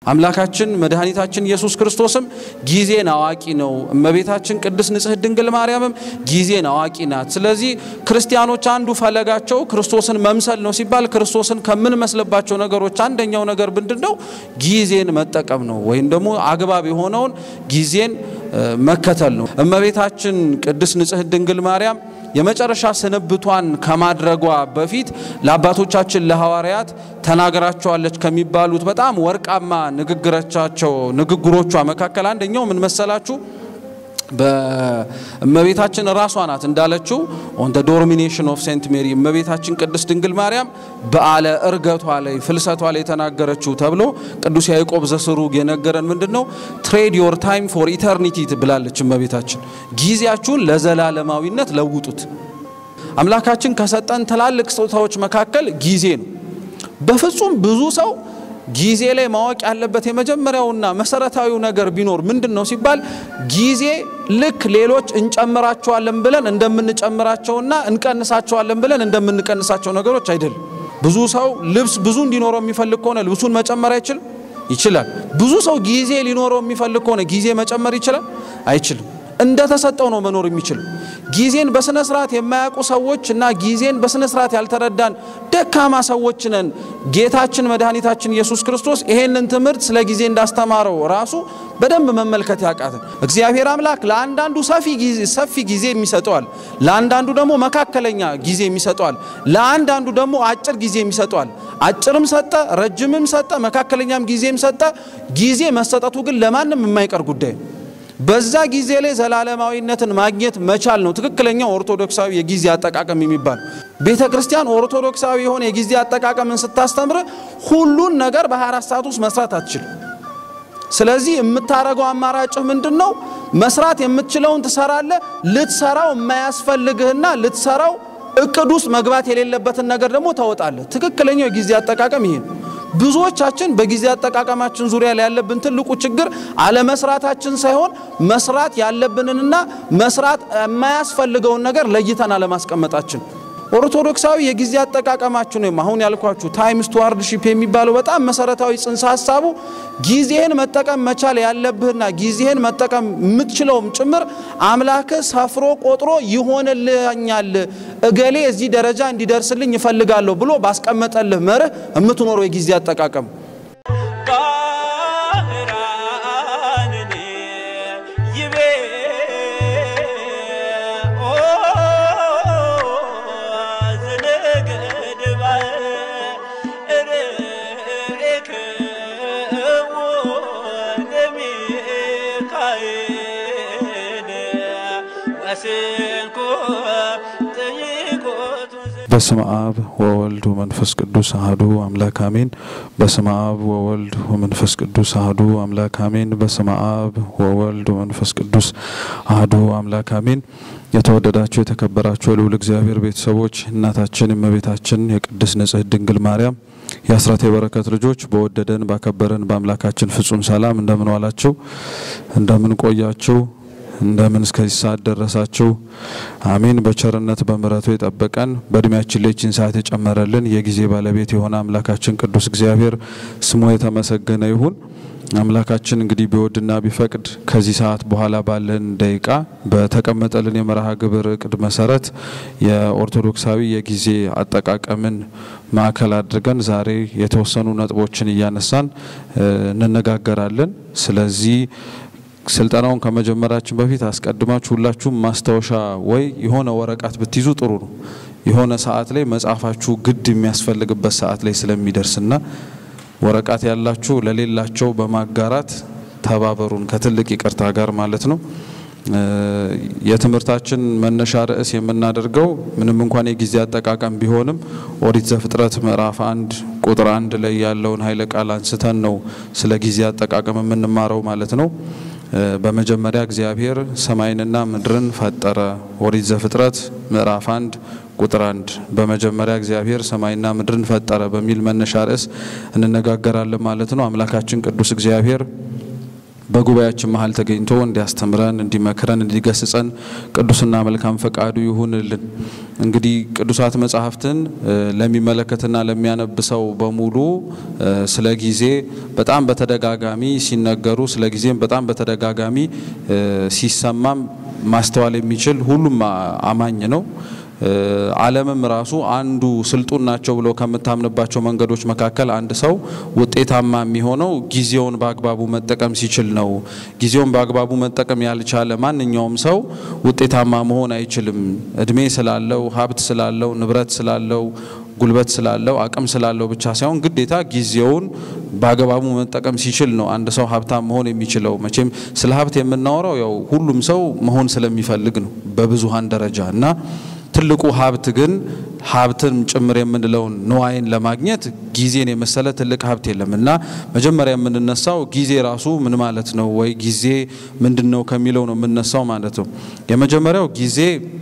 አምላካችን መድኃኒታችን ኢየሱስ ክርስቶስም ጊዜን አዋቂ ነው። እመቤታችን ቅድስት ንጽሕት ድንግል ማርያምም ጊዜን አዋቂ ናት። ስለዚህ ክርስቲያኖች አንዱ ፈለጋቸው ክርስቶስን መምሰል ነው ሲባል ክርስቶስን ከምንመስልባቸው ነገሮች አንደኛው ነገር ምንድን ነው? ጊዜን መጠቀም ነው፣ ወይም ደግሞ አግባብ የሆነውን ጊዜን መከተል ነው። እመቤታችን ቅድስት ንጽሕት ድንግል ማርያም የመጨረሻ ስንብቷን ከማድረጓ በፊት ለአባቶቻችን ለሐዋርያት ተናግራቸዋለች ከሚባሉት በጣም ወርቃማ ንግግሮቻቸው ንግግሮቿ መካከል አንደኛው ምን መሰላችሁ? በእመቤታችን ራሷ ናት እንዳለችው ኦን ደ ዶሚኔሽን ኦፍ ሴንት ሜሪ እመቤታችን ቅድስት ድንግል ማርያም በዓለ እርገቷ ላይ ፍልሰቷ ላይ የተናገረችው ተብሎ ቅዱስ ያዕቆብ ዘስሩግ የነገረን ምንድን ነው? ትሬድ ዮር ታይም ፎር ኢተርኒቲ ብላለች እመቤታችን። ጊዜያችሁን ለዘላለማዊነት ለውጡት። አምላካችን ከሰጠን ትላልቅ ስጦታዎች መካከል ጊዜ ነው። በፍጹም ብዙ ሰው ጊዜ ላይ ማወቅ ያለበት የመጀመሪያውና መሰረታዊው ነገር ቢኖር ምንድን ነው ሲባል ጊዜ ልክ ሌሎች እንጨምራቸዋለን ብለን እንደምንጨምራቸውና እንቀንሳቸዋለን ብለን እንደምንቀንሳቸው ነገሮች አይደለም። ብዙ ሰው ልብስ ብዙ እንዲኖረው የሚፈልግ ከሆነ ልብሱን መጨመር አይችልም? ይችላል። ብዙ ሰው ጊዜ ሊኖረው የሚፈልግ ከሆነ ጊዜ መጨመር ይችላል? አይችልም። እንደተሰጠው ነው መኖር የሚችል። ጊዜን በስነ ስርዓት የማያውቁ ሰዎች እና ጊዜን በስነ ስርዓት ያልተረዳን ደካማ ሰዎች ነን። ጌታችን መድኃኒታችን ኢየሱስ ክርስቶስ ይሄንን ትምህርት ስለ ጊዜ እንዳስተማረው ራሱ በደንብ መመልከት ያቃትን። እግዚአብሔር አምላክ ለአንዳንዱ ሰፊ ጊዜ የሚሰጠዋል፣ ለአንዳንዱ ደግሞ መካከለኛ ጊዜ የሚሰጠዋል፣ ለአንዳንዱ ደግሞ አጭር ጊዜ የሚሰጠዋል። አጭርም ሰጠ፣ ረጅምም ሰጠ፣ መካከለኛም ጊዜም ሰጠ። ጊዜ መሰጠቱ ግን ለማንም የማይቀር ጉዳይ ነው። በዛ ጊዜ ላይ ዘላለማዊነትን ማግኘት መቻል ነው ትክክለኛው ኦርቶዶክሳዊ የጊዜ አጠቃቀም የሚባል። ቤተ ክርስቲያን ኦርቶዶክሳዊ የሆነ የጊዜ አጠቃቀምን ስታስተምር ሁሉን ነገር በ24 ሰዓት ውስጥ መስራት አትችልም። ስለዚህ የምታረገው አማራጭህ ምንድን ነው? መስራት የምትችለውን ትሰራለህ። ልትሰራው የማያስፈልግህና ልትሰራው እቅድ ውስጥ መግባት የሌለበትን ነገር ደግሞ ታወጣለህ። ትክክለኛው የጊዜ አጠቃቀም ይሄ ነው። ብዙዎቻችን በጊዜ አጠቃቀማችን ዙሪያ ላይ ያለብን ትልቁ ችግር አለመስራታችን ሳይሆን መስራት ያለብንንና መስራት የማያስፈልገውን ነገር ለይተን አለማስቀመጣችን። ኦርቶዶክሳዊ የጊዜ አጠቃቀማችን ወይም አሁን ያልኳችሁ ታይም ስቱዋርድሺፕ የሚባለው በጣም መሰረታዊ ጽንሰ ሀሳቡ ጊዜህን መጠቀም መቻል ያለብህና ጊዜህን መጠቀም የምትችለውም ጭምር አምላክህ ሰፍሮ ቆጥሮ ይሆንልኛል፣ እገሌ እዚህ ደረጃ እንዲደርስልኝ ይፈልጋለሁ ብሎ ባስቀመጠልህ መርህ የምትኖረው የጊዜ አጠቃቀም በስመ አብ ወወልድ ወመንፈስ ቅዱስ አህዱ አምላክ አሜን። በስመ አብ ወወልድ ወመንፈስ ቅዱስ አህዱ አምላክ አሜን። በስመ አብ ወወልድ ወመንፈስ ቅዱስ አህዱ አምላክ አሜን። የተወደዳችሁ የተከበራችሁ የልዑል እግዚአብሔር ቤተሰቦች እናታችን እመቤታችን የቅድስት ንጽሕት ድንግል ማርያም የአስራት የበረከት ልጆች በወደደን ባከበረን በአምላካችን ፍጹም ሰላም እንደምን ዋላችሁ? እንደምን ቆያችሁ? እንደምን እስከዚህ ሰዓት ደረሳችሁ? አሜን። በቸርነት በምሕረቱ የጠበቀን በእድሜያችን ላይ ይህችን ሰዓት የጨመረልን የጊዜ ባለቤት የሆነ አምላካችን ቅዱስ እግዚአብሔር ስሙ የተመሰገነ ይሁን። አምላካችን እንግዲህ ቢወድና ቢፈቅድ ከዚህ ሰዓት በኋላ ባለን ደቂቃ በተቀመጠልን የመርሃ ግብር እቅድ መሰረት የኦርቶዶክሳዊ የጊዜ አጠቃቀምን ማዕከል አድርገን ዛሬ የተወሰኑ ነጥቦችን እያነሳን እንነጋገራለን። ስለዚህ ስልጠናውን ከመጀመራችን በፊት አስቀድማችሁ ሁላችሁም ማስታወሻ ወይ የሆነ ወረቀት ብትይዙ ጥሩ ነው። የሆነ ሰዓት ላይ መጻፋችሁ ግድ የሚያስፈልግበት ሰዓት ላይ ስለሚደርስና ወረቀት ያላችሁ ለሌላቸው በማጋራት ተባበሩን ከትልቅ ይቅርታ ጋር ማለት ነው። የትምህርታችን መነሻ ርዕስ የምናደርገው ምንም እንኳን የጊዜ አጠቃቀም ቢሆንም ኦሪት ዘፍጥረት ምዕራፍ አንድ ቁጥር አንድ ላይ ያለውን ኃይለ ቃል አንስተን ነው ስለ ጊዜ አጠቃቀም የምንማረው ማለት ነው። በመጀመሪያ እግዚአብሔር ሰማይንና ምድርን ፈጠረ። ኦሪት ዘፍጥረት ምዕራፍ አንድ ቁጥር አንድ በመጀመሪያ እግዚአብሔር ሰማይና ምድርን ፈጠረ በሚል መነሻ ርዕስ እንነጋገራለን ማለት ነው። አምላካችን ቅዱስ እግዚአብሔር በጉባኤያችን መሀል ተገኝቶ እንዲያስተምረን፣ እንዲመክረን፣ እንዲገስጸን ቅዱስና መልካም ፈቃዱ ይሁንልን። እንግዲህ ቅዱሳት መጻሕፍትን ለሚመለከትና ለሚያነብ ሰው በሙሉ ስለ ጊዜ በጣም በተደጋጋሚ ሲነገሩ ስለ ጊዜም በጣም በተደጋጋሚ ሲሰማም ማስተዋል የሚችል ሁሉም አማኝ ነው። ዓለምም ራሱ አንዱ ስልጡን ናቸው ብሎ ከምታምንባቸው መንገዶች መካከል አንድ ሰው ውጤታማ የሚሆነው ጊዜውን በአግባቡ መጠቀም ሲችል ነው። ጊዜውን በአግባቡ መጠቀም ያልቻለ ማንኛውም ሰው ውጤታማ መሆን አይችልም። እድሜ ስላለው፣ ሀብት ስላለው፣ ንብረት ስላለው ጉልበት ስላለው አቅም ስላለው ብቻ ሳይሆን ግዴታ ጊዜውን በአግባቡ መጠቀም ሲችል ነው አንድ ሰው ሀብታም መሆን የሚችለው። መቼም ስለ ሀብት የምናወራው ያው ሁሉም ሰው መሆን ስለሚፈልግ ነው በብዙሀን ደረጃ እና ትልቁ ሀብት ግን ሀብትን ጭምር የምንለውን ንዋይን ለማግኘት ጊዜን የመሰለ ትልቅ ሀብት የለም እና መጀመሪያ የምንነሳው ጊዜ ራሱ ምን ማለት ነው ወይ ጊዜ ምንድን ነው ከሚለው ነው የምነሳው ማለት ነው። የመጀመሪያው ጊዜ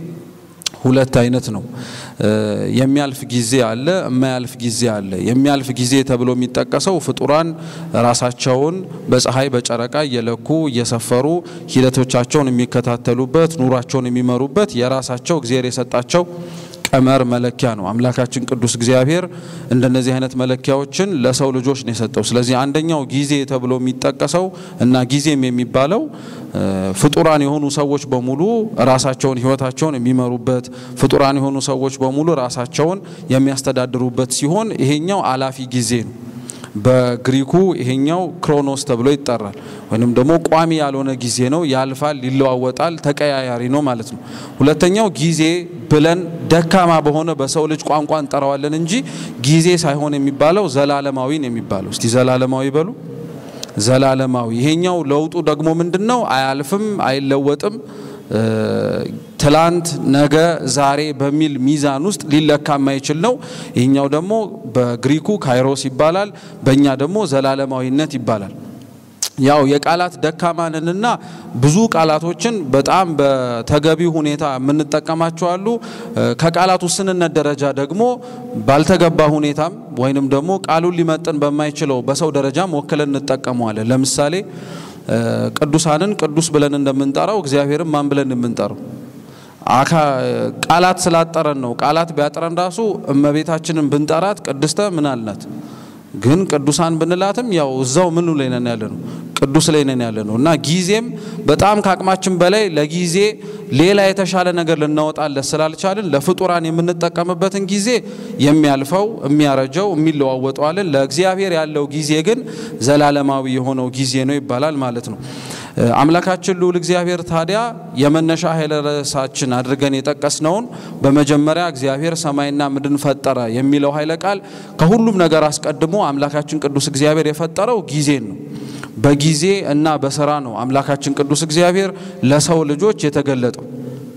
ሁለት አይነት ነው። የሚያልፍ ጊዜ አለ፣ የማያልፍ ጊዜ አለ። የሚያልፍ ጊዜ ተብሎ የሚጠቀሰው ፍጡራን ራሳቸውን በፀሐይ በጨረቃ እየለኩ እየሰፈሩ ሂደቶቻቸውን የሚከታተሉበት ኑሯቸውን የሚመሩበት የራሳቸው እግዚአብሔር የሰጣቸው ቀመር መለኪያ ነው። አምላካችን ቅዱስ እግዚአብሔር እንደነዚህ አይነት መለኪያዎችን ለሰው ልጆች ነው የሰጠው። ስለዚህ አንደኛው ጊዜ ተብሎ የሚጠቀሰው እና ጊዜም የሚባለው ፍጡራን የሆኑ ሰዎች በሙሉ ራሳቸውን ሕይወታቸውን የሚመሩበት ፍጡራን የሆኑ ሰዎች በሙሉ ራሳቸውን የሚያስተዳድሩበት ሲሆን ይሄኛው አላፊ ጊዜ ነው። በግሪኩ ይሄኛው ክሮኖስ ተብሎ ይጠራል። ወይንም ደግሞ ቋሚ ያልሆነ ጊዜ ነው። ያልፋል፣ ይለዋወጣል፣ ተቀያያሪ ነው ማለት ነው። ሁለተኛው ጊዜ ብለን ደካማ በሆነ በሰው ልጅ ቋንቋ እንጠራዋለን እንጂ ጊዜ ሳይሆን የሚባለው ዘላለማዊ ነው የሚባለው። እስቲ ዘላለማዊ በሉ። ዘላለማዊ። ይሄኛው ለውጡ ደግሞ ምንድን ነው? አያልፍም፣ አይለወጥም ትላንት፣ ነገ፣ ዛሬ በሚል ሚዛን ውስጥ ሊለካ የማይችል ነው። ይህኛው ደግሞ በግሪኩ ካይሮስ ይባላል፣ በእኛ ደግሞ ዘላለማዊነት ይባላል። ያው የቃላት ደካማንንና ብዙ ቃላቶችን በጣም በተገቢ ሁኔታ የምንጠቀማቸው አሉ። ከቃላት ውስንነት ደረጃ ደግሞ ባልተገባ ሁኔታም ወይንም ደግሞ ቃሉን ሊመጥን በማይችለው በሰው ደረጃም ወክለን እንጠቀመዋለን። ለምሳሌ ቅዱሳንን ቅዱስ ብለን እንደምንጠራው እግዚአብሔርን ማን ብለን የምንጠራው ቃላት ስላጠረን ነው። ቃላት ቢያጥረን ራሱ እመቤታችንን ብንጠራት ቅድስተ ምን አልናት? ግን ቅዱሳን ብንላትም ያው እዛው ምኑ ላይ ነን ያለ ነው ቅዱስ ላይ ነን ያለ ነው እና ጊዜም በጣም ከአቅማችን በላይ ለጊዜ ሌላ የተሻለ ነገር ልናወጣለት ስላልቻልን ለፍጡራን የምንጠቀምበትን ጊዜ የሚያልፈው የሚያረጀው የሚለዋወጠዋልን ለእግዚአብሔር ያለው ጊዜ ግን ዘላለማዊ የሆነው ጊዜ ነው ይባላል ማለት ነው። አምላካችን ልዑል እግዚአብሔር ታዲያ የመነሻ ኃይለ ርዕሳችን አድርገን የጠቀስነውን በመጀመሪያ እግዚአብሔር ሰማይና ምድርን ፈጠረ የሚለው ኃይለ ቃል ከሁሉም ነገር አስቀድሞ አምላካችን ቅዱስ እግዚአብሔር የፈጠረው ጊዜን ነው። በጊዜ እና በስራ ነው አምላካችን ቅዱስ እግዚአብሔር ለሰው ልጆች የተገለጠው።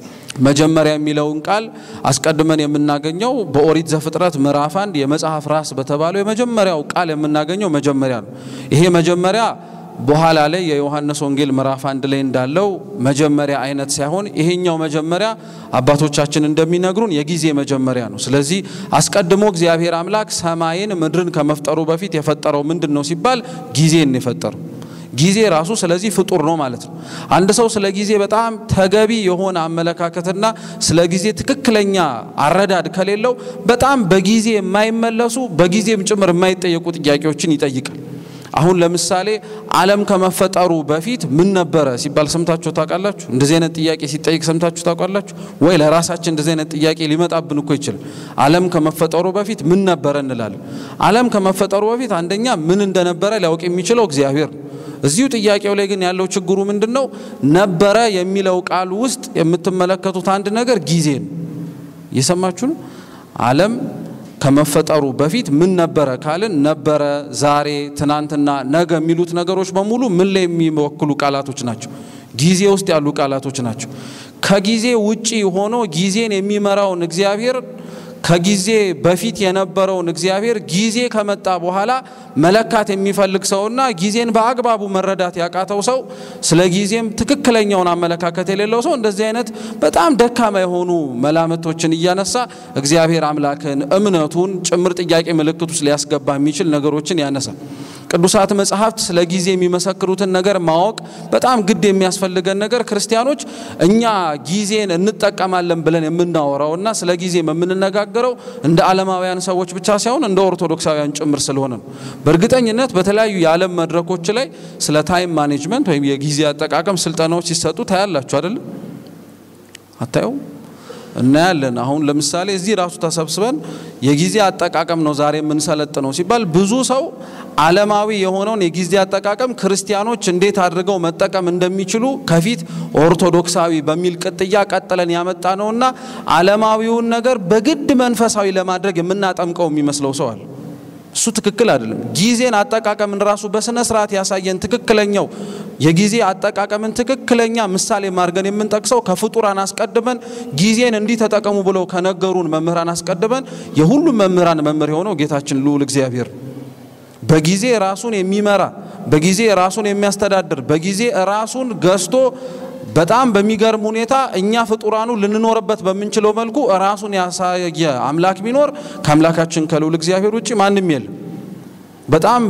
መጀመሪያ የሚለውን ቃል አስቀድመን የምናገኘው በኦሪት ዘፍጥረት ምዕራፍ አንድ የመጽሐፍ ራስ በተባለው የመጀመሪያው ቃል የምናገኘው መጀመሪያ ነው። ይሄ መጀመሪያ በኋላ ላይ የዮሐንስ ወንጌል ምዕራፍ አንድ ላይ እንዳለው መጀመሪያ አይነት ሳይሆን ይሄኛው መጀመሪያ አባቶቻችን እንደሚነግሩን የጊዜ መጀመሪያ ነው። ስለዚህ አስቀድሞ እግዚአብሔር አምላክ ሰማይን ምድርን ከመፍጠሩ በፊት የፈጠረው ምንድን ነው ሲባል ጊዜን የፈጠረው ጊዜ ራሱ ስለዚህ ፍጡር ነው ማለት ነው። አንድ ሰው ስለ ጊዜ በጣም ተገቢ የሆነ አመለካከትና ስለ ጊዜ ትክክለኛ አረዳድ ከሌለው በጣም በጊዜ የማይመለሱ በጊዜም ጭምር የማይጠየቁ ጥያቄዎችን ይጠይቃል። አሁን ለምሳሌ ዓለም ከመፈጠሩ በፊት ምን ነበረ ሲባል ሰምታችሁ ታውቃላችሁ? እንደዚህ አይነት ጥያቄ ሲጠይቅ ሰምታችሁ ታውቃላችሁ ወይ? ለራሳችን እንደዚህ አይነት ጥያቄ ሊመጣብን እኮ ይችላል። ዓለም ከመፈጠሩ በፊት ምን ነበረ እንላለን። ዓለም ከመፈጠሩ በፊት አንደኛ ምን እንደነበረ ሊያውቅ የሚችለው እግዚአብሔር ነው። እዚሁ ጥያቄው ላይ ግን ያለው ችግሩ ምንድን ነው? ነበረ የሚለው ቃል ውስጥ የምትመለከቱት አንድ ነገር ጊዜ ነው። እየሰማችሁ ነው። ዓለም ከመፈጠሩ በፊት ምን ነበረ ካልን ነበረ፣ ዛሬ፣ ትናንትና፣ ነገ የሚሉት ነገሮች በሙሉ ምን ላይ የሚወክሉ ቃላቶች ናቸው? ጊዜ ውስጥ ያሉ ቃላቶች ናቸው። ከጊዜ ውጪ ሆኖ ጊዜን የሚመራውን እግዚአብሔር ከጊዜ በፊት የነበረውን እግዚአብሔር ጊዜ ከመጣ በኋላ መለካት የሚፈልግ ሰውና ጊዜን በአግባቡ መረዳት ያቃተው ሰው ስለ ጊዜም ትክክለኛውን አመለካከት የሌለው ሰው እንደዚህ አይነት በጣም ደካማ የሆኑ መላምቶችን እያነሳ እግዚአብሔር አምላክን እምነቱን ጭምር ጥያቄ ምልክት ውስጥ ሊያስገባ የሚችል ነገሮችን ያነሳል። ቅዱሳት መጽሐፍት ስለ ጊዜ የሚመሰክሩትን ነገር ማወቅ በጣም ግድ የሚያስፈልገን ነገር ክርስቲያኖች እኛ ጊዜን እንጠቀማለን ብለን የምናወራውና ስለ ጊዜ የምንነጋገረው እንደ ዓለማውያን ሰዎች ብቻ ሳይሆን እንደ ኦርቶዶክሳውያን ጭምር ስለሆነ ነው። በእርግጠኝነት በተለያዩ የዓለም መድረኮች ላይ ስለ ታይም ማኔጅመንት ወይም የጊዜ አጠቃቀም ስልጠናዎች ሲሰጡ ታያላችሁ አይደለም? አታዩ? እናያለን። አሁን ለምሳሌ እዚህ ራሱ ተሰብስበን የጊዜ አጠቃቀም ነው ዛሬ የምንሰለጥነው ሲባል ብዙ ሰው ዓለማዊ የሆነውን የጊዜ አጠቃቀም ክርስቲያኖች እንዴት አድርገው መጠቀም እንደሚችሉ ከፊት ኦርቶዶክሳዊ በሚል ቅጥያ ቀጥለን ያመጣ ነውና ዓለማዊውን ነገር በግድ መንፈሳዊ ለማድረግ የምናጠምቀው የሚመስለው ሰው አለ። እሱ ትክክል አይደለም። ጊዜን አጠቃቀምን ራሱ በስነ ስርዓት ያሳየን ትክክለኛው የጊዜ አጠቃቀምን ትክክለኛ ምሳሌ ማድርገን የምንጠቅሰው ከፍጡራን አስቀድመን ጊዜን እንዲህ ተጠቀሙ ብለው ከነገሩን መምህራን አስቀድመን የሁሉም መምህራን መምህር የሆነው ጌታችን ልዑል እግዚአብሔር በጊዜ ራሱን የሚመራ በጊዜ ራሱን የሚያስተዳድር በጊዜ ራሱን ገዝቶ በጣም በሚገርም ሁኔታ እኛ ፍጡራኑ ልንኖርበት በምንችለው መልኩ ራሱን ያሳየ አምላክ ቢኖር ከአምላካችን ከልዑል እግዚአብሔር ውጭ ማንም የለም። በጣም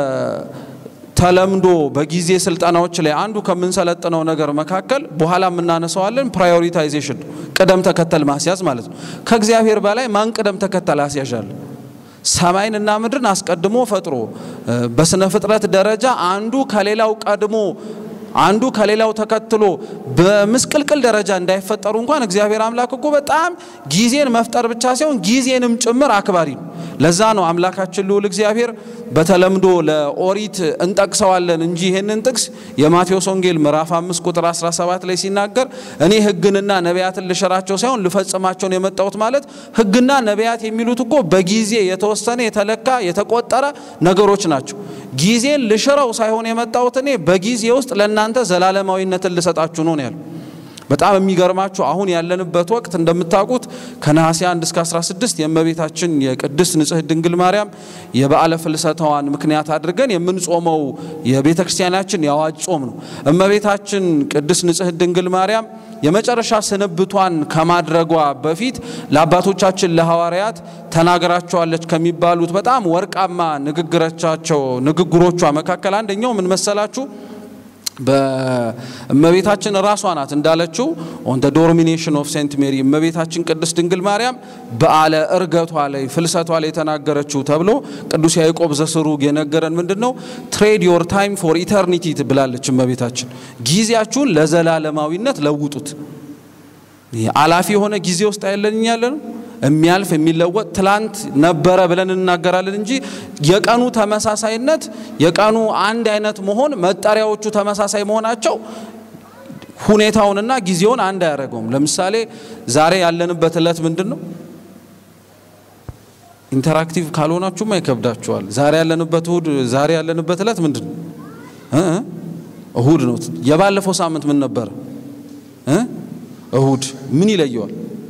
በተለምዶ በጊዜ ስልጠናዎች ላይ አንዱ ከምንሰለጥነው ነገር መካከል በኋላ የምናነሳዋለን ፕራዮሪታይዜሽን፣ ቅደም ተከተል ማስያዝ ማለት ነው። ከእግዚአብሔር በላይ ማን ቅደም ተከተል አስያዣል? ሰማይንና ምድርን አስቀድሞ ፈጥሮ በስነ ፍጥረት ደረጃ አንዱ ከሌላው ቀድሞ አንዱ ከሌላው ተከትሎ በምስቅልቅል ደረጃ እንዳይፈጠሩ እንኳን እግዚአብሔር አምላክ እኮ በጣም ጊዜን መፍጠር ብቻ ሳይሆን ጊዜንም ጭምር አክባሪ ነው። ለዛ ነው አምላካችን ልዑል እግዚአብሔር በተለምዶ ለኦሪት እንጠቅሰዋለን እንጂ ይህንን ጥቅስ የማቴዎስ ወንጌል ምዕራፍ 5 ቁጥር 17 ላይ ሲናገር እኔ ሕግንና ነቢያትን ልሽራቸው ሳይሆን ልፈጽማቸውን የመጣሁት ማለት ሕግና ነቢያት የሚሉት እኮ በጊዜ የተወሰነ የተለካ የተቆጠረ ነገሮች ናቸው። ጊዜን ልሽረው ሳይሆን የመጣሁት እኔ በጊዜ ውስጥ ለእናንተ ዘላለማዊነትን ልሰጣችሁ ነው ያለው። በጣም የሚገርማችሁ አሁን ያለንበት ወቅት እንደምታውቁት ከነሐሴ 1 እስከ 16 የእመቤታችን የቅድስት ንጽሕት ድንግል ማርያም የበዓለ ፍልሰታዋን ምክንያት አድርገን የምንጾመው የቤተ ክርስቲያናችን የአዋጅ ጾም ነው። እመቤታችን ቅድስት ንጽሕት ድንግል ማርያም የመጨረሻ ስንብቷን ከማድረጓ በፊት ለአባቶቻችን ለሐዋርያት ተናግራቸዋለች ከሚባሉት በጣም ወርቃማ ንግግሮቻቸው ንግግሮቿ መካከል አንደኛው ምን መሰላችሁ? በእመቤታችን ራሷ ናት እንዳለችው ኦን ደ ዶሚኔሽን ኦፍ ሴንት ሜሪ እመቤታችን ቅድስት ድንግል ማርያም በዓለ እርገቷ ላይ ፍልሰቷ ላይ የተናገረችው ተብሎ ቅዱስ ያዕቆብ ዘስሩግ የነገረን ምንድን ነው? ትሬድ ዮር ታይም ፎር ኢተርኒቲ ብላለች እመቤታችን። ጊዜያችሁን ለዘላለማዊነት ለውጡት። አላፊ የሆነ ጊዜ ውስጥ አይለን ያለን የሚያልፍ የሚለወጥ ትላንት ነበረ ብለን እናገራለን እንጂ የቀኑ ተመሳሳይነት የቀኑ አንድ አይነት መሆን መጠሪያዎቹ ተመሳሳይ መሆናቸው ሁኔታውንና ጊዜውን አንድ አያደርገውም። ለምሳሌ ዛሬ ያለንበት ዕለት ምንድን ነው? ኢንተራክቲቭ ካልሆናችሁማ ይከብዳችኋል። ዛሬ ያለንበት እሁድ ዛሬ ያለንበት ዕለት ምንድን ነው? እሁድ ነው። የባለፈው ሳምንት ምን ነበረ? እሁድ። ምን ይለየዋል?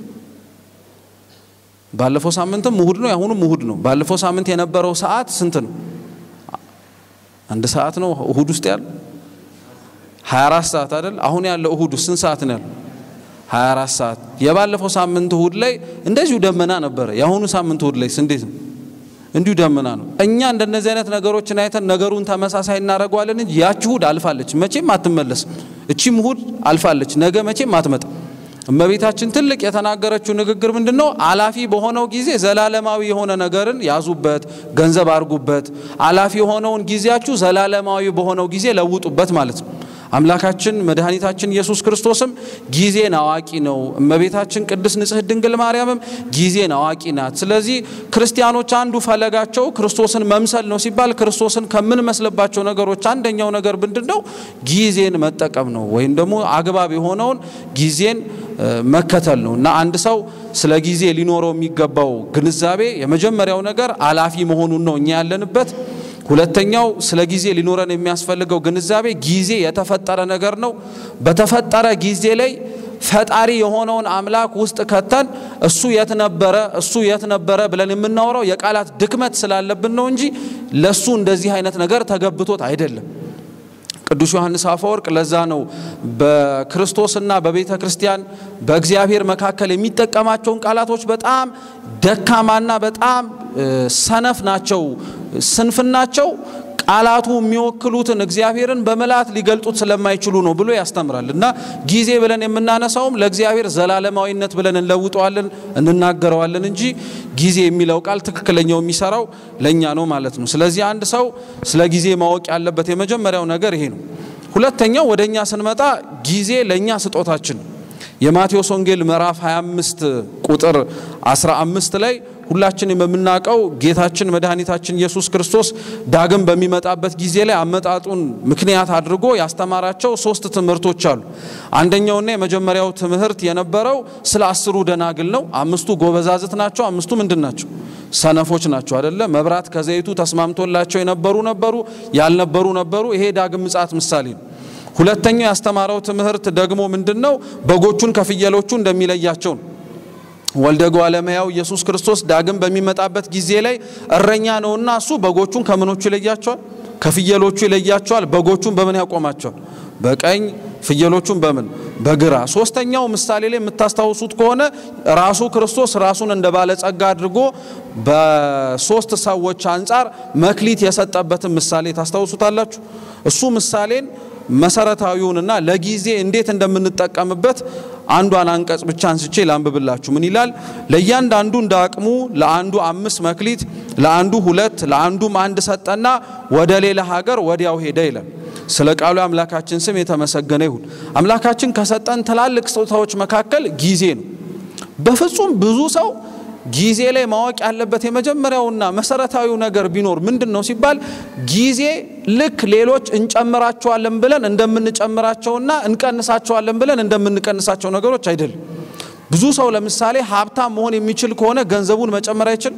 ባለፈው ሳምንትም እሁድ ነው፣ ያሁኑም እሁድ ነው። ባለፈው ሳምንት የነበረው ሰዓት ስንት ነው? አንድ ሰዓት ነው እሁድ ውስጥ ያለው 24 ሰዓት አይደል? አሁን ያለው እሁድ ስንት ሰዓት ነው ያለው? 24 ሰዓት። የባለፈው ሳምንት እሁድ ላይ እንደዚሁ ደመና ነበረ። የአሁኑ ሳምንት እሁድ ላይ እንዴት ነው? እንዲሁ ደመና ነው። እኛ እንደነዚህ አይነት ነገሮችን አይተን ነገሩን ተመሳሳይ እናደርገዋለን እንጂ ያቺ እሁድ አልፋለች፣ መቼም አትመለስም። እቺም እሁድ አልፋለች፣ ነገ መቼም አትመጣም። እመቤታችን ትልቅ የተናገረችው ንግግር ምንድን ነው? አላፊ በሆነው ጊዜ ዘላለማዊ የሆነ ነገርን ያዙበት፣ ገንዘብ አድርጉበት። አላፊ የሆነውን ጊዜያችሁ ዘላለማዊ በሆነው ጊዜ ለውጡበት ማለት ነው። አምላካችን መድኃኒታችን ኢየሱስ ክርስቶስም ጊዜን አዋቂ ነው። እመቤታችን ቅድስት ንጽሕት ድንግል ማርያምም ጊዜን አዋቂ ናት። ስለዚህ ክርስቲያኖች አንዱ ፈለጋቸው ክርስቶስን መምሰል ነው ሲባል ክርስቶስን ከምንመስልባቸው ነገሮች አንደኛው ነገር ምንድን ነው? ጊዜን መጠቀም ነው፣ ወይም ደግሞ አግባብ የሆነውን ጊዜን መከተል ነው እና አንድ ሰው ስለ ጊዜ ሊኖረው የሚገባው ግንዛቤ የመጀመሪያው ነገር አላፊ መሆኑን ነው እኛ ያለንበት ሁለተኛው ስለ ጊዜ ሊኖረን የሚያስፈልገው ግንዛቤ ጊዜ የተፈጠረ ነገር ነው። በተፈጠረ ጊዜ ላይ ፈጣሪ የሆነውን አምላክ ውስጥ ከተን እሱ የት ነበረ እሱ የት ነበረ ብለን የምናወራው የቃላት ድክመት ስላለብን ነው እንጂ ለሱ እንደዚህ አይነት ነገር ተገብቶት አይደለም። ቅዱስ ዮሐንስ አፈወርቅ ለዛ ነው በክርስቶስና በቤተ ክርስቲያን በእግዚአብሔር መካከል የሚጠቀማቸውን ቃላቶች በጣም ደካማና በጣም ሰነፍ ናቸው። ስንፍናቸው ቃላቱ የሚወክሉትን እግዚአብሔርን በመላት ሊገልጡት ስለማይችሉ ነው ብሎ ያስተምራል። እና ጊዜ ብለን የምናነሳውም ለእግዚአብሔር ዘላለማዊነት ብለን እንለውጠዋለን እንናገረዋለን እንጂ ጊዜ የሚለው ቃል ትክክለኛው የሚሰራው ለእኛ ነው ማለት ነው። ስለዚህ አንድ ሰው ስለ ጊዜ ማወቅ ያለበት የመጀመሪያው ነገር ይሄ ነው። ሁለተኛው ወደ እኛ ስንመጣ ጊዜ ለእኛ ስጦታችን ነው። የማቴዎስ ወንጌል ምዕራፍ 25 ቁጥር 15 ላይ ሁላችንም የምናውቀው ጌታችን መድኃኒታችን ኢየሱስ ክርስቶስ ዳግም በሚመጣበት ጊዜ ላይ አመጣጡን ምክንያት አድርጎ ያስተማራቸው ሶስት ትምህርቶች አሉ። አንደኛውና የመጀመሪያው ትምህርት የነበረው ስለ አስሩ ደናግል ነው። አምስቱ ጎበዛዝት ናቸው። አምስቱ ምንድን ናቸው? ሰነፎች ናቸው አደለ? መብራት ከዘይቱ ተስማምቶላቸው የነበሩ ነበሩ፣ ያልነበሩ ነበሩ። ይሄ ዳግም ምጽአት ምሳሌ ነው። ሁለተኛው ያስተማረው ትምህርት ደግሞ ምንድን ነው? በጎቹን ከፍየሎቹ እንደሚለያቸው ነው። ወልደ እጓለ እመሕያው ኢየሱስ ክርስቶስ ዳግም በሚመጣበት ጊዜ ላይ እረኛ ነውና እሱ በጎቹን ከምኖቹ ይለያቸዋል? ከፍየሎቹ ይለያቸዋል። በጎቹን በምን ያቆማቸዋል? በቀኝ ፍየሎቹን በምን በግራ። ሶስተኛው ምሳሌ ላይ የምታስታውሱት ከሆነ ራሱ ክርስቶስ ራሱን እንደ ባለጸጋ አድርጎ በሶስት ሰዎች አንጻር መክሊት የሰጠበትን ምሳሌ ታስታውሱታላችሁ። እሱ ምሳሌን መሰረታዊውንና ለጊዜ እንዴት እንደምንጠቀምበት አንዷን አንቀጽ ብቻ አንስቼ ላንብብላችሁ። ምን ይላል? ለእያንዳንዱ እንደ አቅሙ ለአንዱ አምስት መክሊት፣ ለአንዱ ሁለት፣ ለአንዱም አንድ ሰጠና ወደ ሌላ ሀገር ወዲያው ሄደ ይላል። ስለ ቃሉ አምላካችን ስም የተመሰገነ ይሁን። አምላካችን ከሰጠን ትላልቅ ስጦታዎች መካከል ጊዜ ነው። በፍጹም ብዙ ሰው ጊዜ ላይ ማወቅ ያለበት የመጀመሪያውና መሰረታዊው ነገር ቢኖር ምንድን ነው ሲባል ጊዜ ልክ ሌሎች እንጨምራቸዋለን ብለን እንደምንጨምራቸውና እንቀንሳቸዋለን ብለን እንደምንቀንሳቸው ነገሮች አይደለም። ብዙ ሰው ለምሳሌ ሀብታም መሆን የሚችል ከሆነ ገንዘቡን መጨመር አይችል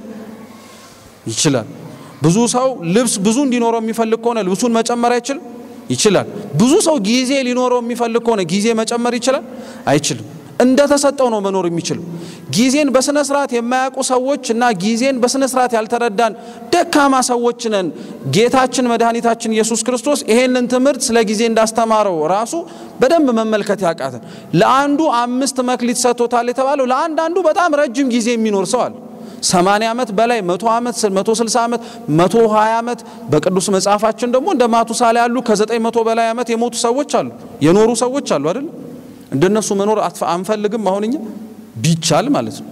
ይችላል። ብዙ ሰው ልብስ ብዙ እንዲኖረው የሚፈልግ ከሆነ ልብሱን መጨመር አይችል ይችላል። ብዙ ሰው ጊዜ ሊኖረው የሚፈልግ ከሆነ ጊዜ መጨመር ይችላል አይችልም። እንደተሰጠው ነው መኖር የሚችል። ጊዜን በስነ ስርዓት የማያውቁ ሰዎች እና ጊዜን በስነ ስርዓት ያልተረዳን ደካማ ሰዎች ነን። ጌታችን መድኃኒታችን ኢየሱስ ክርስቶስ ይሄንን ትምህርት ስለ ጊዜ እንዳስተማረው ራሱ በደንብ መመልከት ያቃተን። ለአንዱ አምስት መክሊት ሰጥቶታል የተባለው ለአንዳንዱ በጣም ረጅም ጊዜ የሚኖር ሰው አለ። ሰማንያ ዓመት በላይ መቶ ዓመት መቶ ስልሳ ዓመት መቶ ሀያ ዓመት በቅዱስ መጽሐፋችን ደግሞ እንደ ማቱሳላ ያሉ ከዘጠኝ መቶ በላይ ዓመት የሞቱ ሰዎች አሉ፣ የኖሩ ሰዎች አሉ አይደል? እንደነሱ መኖር አንፈልግም። አሁን እኛ ቢቻል ማለት ነው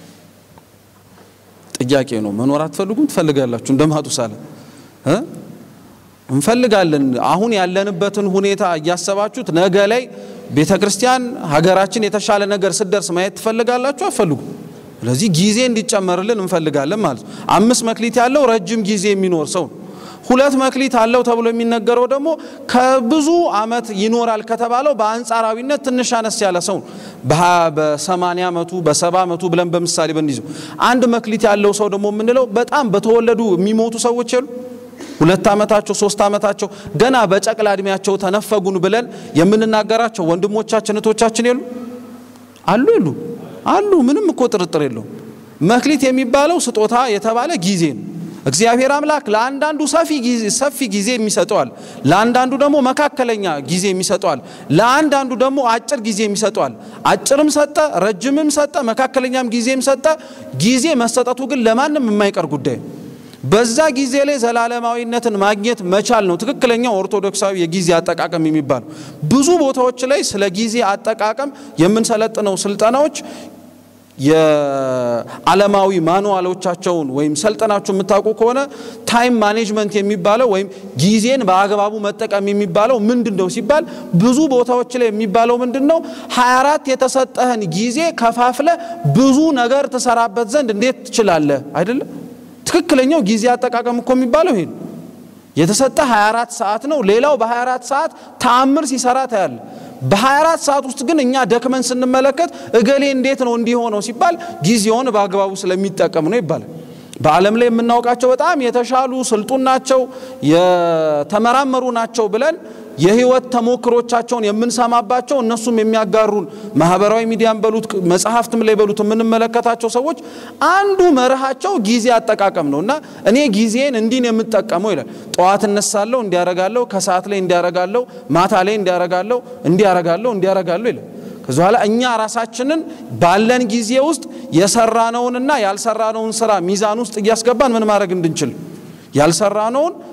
ጥያቄ ነው። መኖር አትፈልጉም? ትፈልጋላችሁ? እንደ ማቱሳላ እ እንፈልጋለን። አሁን ያለንበትን ሁኔታ እያሰባችሁት ነገ ላይ ቤተ ክርስቲያን ሀገራችን የተሻለ ነገር ስደርስ ማየት ትፈልጋላችሁ? አትፈልጉም? ስለዚህ ጊዜ እንዲጨመርልን እንፈልጋለን ማለት ነው። አምስት መክሊት ያለው ረጅም ጊዜ የሚኖር ሰው ነው። ሁለት መክሊት አለው ተብሎ የሚነገረው ደግሞ ከብዙ ዓመት ይኖራል ከተባለው በአንጻራዊነት ትንሽ አነስ ያለ ሰው ነው። በሰማንያ ዓመቱ በሰባ ዓመቱ ብለን በምሳሌ ብንይዘው አንድ መክሊት ያለው ሰው ደግሞ የምንለው በጣም በተወለዱ የሚሞቱ ሰዎች የሉ ሁለት ዓመታቸው ሶስት ዓመታቸው ገና በጨቅላ እድሜያቸው ተነፈጉን ብለን የምንናገራቸው ወንድሞቻችን እህቶቻችን የሉ አሉ የሉ አሉ። ምንም እኮ ጥርጥር የለውም። መክሊት የሚባለው ስጦታ የተባለ ጊዜ ነው። እግዚአብሔር አምላክ ለአንዳንዱ ሰፊ ጊዜ የሚሰጠዋል፣ ለአንዳንዱ ደግሞ መካከለኛ ጊዜ የሚሰጠዋል፣ ለአንዳንዱ ደግሞ አጭር ጊዜ የሚሰጠዋል። አጭርም ሰጠ፣ ረጅምም ሰጠ፣ መካከለኛም ጊዜም ሰጠ። ጊዜ መሰጠቱ ግን ለማንም የማይቀር ጉዳይ ነው። በዛ ጊዜ ላይ ዘላለማዊነትን ማግኘት መቻል ነው ትክክለኛው ኦርቶዶክሳዊ የጊዜ አጠቃቀም የሚባለው። ብዙ ቦታዎች ላይ ስለ ጊዜ አጠቃቀም የምንሰለጥነው ስልጠናዎች የዓለማዊ ማኑዋሎቻቸውን ወይም ሰልጠናችሁ የምታውቁ ከሆነ ታይም ማኔጅመንት የሚባለው ወይም ጊዜን በአግባቡ መጠቀም የሚባለው ምንድን ነው ሲባል ብዙ ቦታዎች ላይ የሚባለው ምንድን ነው 24 የተሰጠህን ጊዜ ከፋፍለ ብዙ ነገር ትሰራበት ዘንድ እንዴት ትችላለህ? አይደለም ትክክለኛው ጊዜ አጠቃቀም እኮ የሚባለው ይሄ ነው። የተሰጠ 24 ሰዓት ነው። ሌላው በ24 ሰዓት ተአምር ሲሰራ ታያለ። በ24 ሰዓት ውስጥ ግን እኛ ደክመን ስንመለከት እገሌ እንዴት ነው እንዲሆነው ሲባል ጊዜውን በአግባቡ ስለሚጠቀም ነው ይባላል። በዓለም ላይ የምናውቃቸው በጣም የተሻሉ ስልጡን ናቸው፣ የተመራመሩ ናቸው ብለን የህይወት ተሞክሮቻቸውን የምንሰማባቸው እነሱም የሚያጋሩን ማህበራዊ ሚዲያን በሉት መጽሐፍትም ላይ በሉት የምንመለከታቸው ሰዎች አንዱ መርሃቸው ጊዜ አጠቃቀም ነው እና እኔ ጊዜን እንዲን የምጠቀመው ይላል። ጠዋት እነሳለሁ እንዲያረጋለሁ፣ ከሰዓት ላይ እንዲያረጋለሁ፣ ማታ ላይ እንዲያረጋለሁ፣ እንዲያረጋለሁ፣ እንዲያረጋለሁ ይላል። ከዚ በኋላ እኛ ራሳችንን ባለን ጊዜ ውስጥ የሰራነውንና ያልሰራነውን ስራ ሚዛን ውስጥ እያስገባን ምን ማድረግ እንድንችል ያልሰራነውን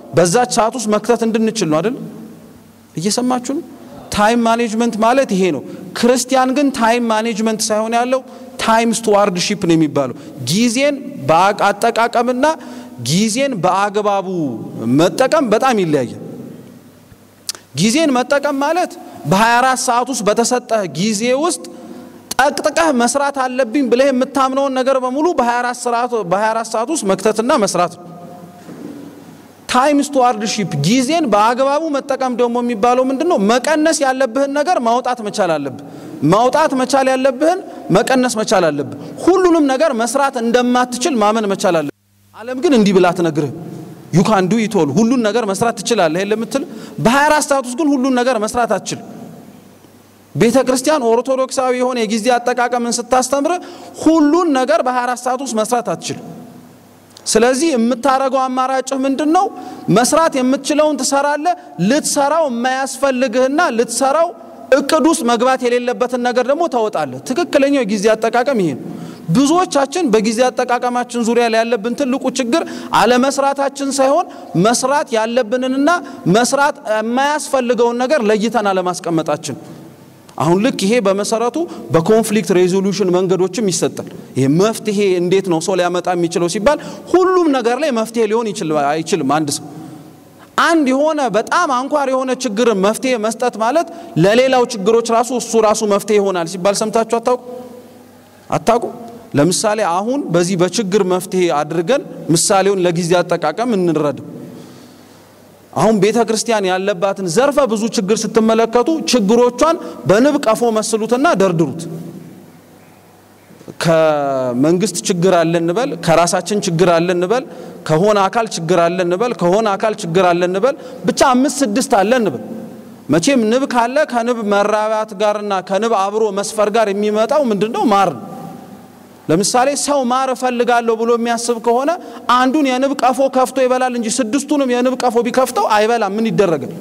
በዛች ሰዓት ውስጥ መክተት እንድንችል ነው አይደል? እየሰማችሁ ነው። ታይም ማኔጅመንት ማለት ይሄ ነው። ክርስቲያን ግን ታይም ማኔጅመንት ሳይሆን ያለው ታይም ስቱዋርድሺፕ ነው የሚባለው። ጊዜን በአጠቃቀምና ጊዜን በአግባቡ መጠቀም በጣም ይለያያል። ጊዜን መጠቀም ማለት በ24 ሰዓት ውስጥ በተሰጠህ ጊዜ ውስጥ ጠቅጥቀህ መስራት አለብኝ ብለህ የምታምነውን ነገር በሙሉ በ24 ሰዓት ውስጥ መክተትና መስራት ነው። ታይም ስቱዋርድሺፕ ጊዜን በአግባቡ መጠቀም ደግሞ የሚባለው ምንድን ነው? መቀነስ ያለብህን ነገር ማውጣት መቻል አለብህ። ማውጣት መቻል ያለብህን መቀነስ መቻል አለብህ። ሁሉንም ነገር መስራት እንደማትችል ማመን መቻል አለብህ። ዓለም ግን እንዲህ ብላ አትነግርህም። ዩ ካን ዱ ኢት ኦል ሁሉን ነገር መስራት ትችላለህ ለምትል በ24 ሰዓት ውስጥ ግን ሁሉን ነገር መስራት አትችል። ቤተ ክርስቲያን ኦርቶዶክሳዊ የሆነ የጊዜ አጠቃቀምን ስታስተምር ሁሉን ነገር በ24 ሰዓት ውስጥ መስራት አትችል። ስለዚህ የምታረገው አማራጭህ ምንድን ነው? መስራት የምትችለውን ትሰራለህ። ልትሰራው የማያስፈልግህና ልትሰራው እቅድ ውስጥ መግባት የሌለበትን ነገር ደግሞ ታወጣለህ። ትክክለኛው የጊዜ አጠቃቀም ይሄ ነው። ብዙዎቻችን በጊዜ አጠቃቀማችን ዙሪያ ላይ ያለብን ትልቁ ችግር አለመስራታችን ሳይሆን መስራት ያለብንንና መስራት የማያስፈልገውን ነገር ለይተን አለማስቀመጣችን። አሁን ልክ ይሄ በመሰረቱ በኮንፍሊክት ሬዞሉሽን መንገዶችም ይሰጣል። ይሄ መፍትሄ እንዴት ነው ሰው ሊያመጣ የሚችለው ሲባል ሁሉም ነገር ላይ መፍትሄ ሊሆን አይችልም። አንድ ሰው አንድ የሆነ በጣም አንኳር የሆነ ችግር መፍትሄ መስጠት ማለት ለሌላው ችግሮች ራሱ እሱ ራሱ መፍትሄ ይሆናል ሲባል ሰምታችሁ አታውቁ አታውቁ? ለምሳሌ አሁን በዚህ በችግር መፍትሄ አድርገን ምሳሌውን ለጊዜ አጠቃቀም እንረዳ። አሁን ቤተ ክርስቲያን ያለባትን ዘርፈ ብዙ ችግር ስትመለከቱ ችግሮቿን በንብ ቀፎ መስሉትና ደርድሩት። ከመንግስት ችግር አለ እንበል፣ ከራሳችን ችግር አለ እንበል፣ ከሆነ አካል ችግር አለ እንበል፣ ከሆነ አካል ችግር አለ እንበል፣ ብቻ አምስት ስድስት አለ እንበል። መቼም ንብ ካለ ከንብ መራባት ጋርና ከንብ አብሮ መስፈር ጋር የሚመጣው ምንድነው? ማር ነው። ለምሳሌ ሰው ማር እፈልጋለሁ ብሎ የሚያስብ ከሆነ አንዱን የንብ ቀፎ ከፍቶ ይበላል እንጂ ስድስቱንም የንብ ቀፎ ቢከፍተው አይበላም። ምን ይደረጋል?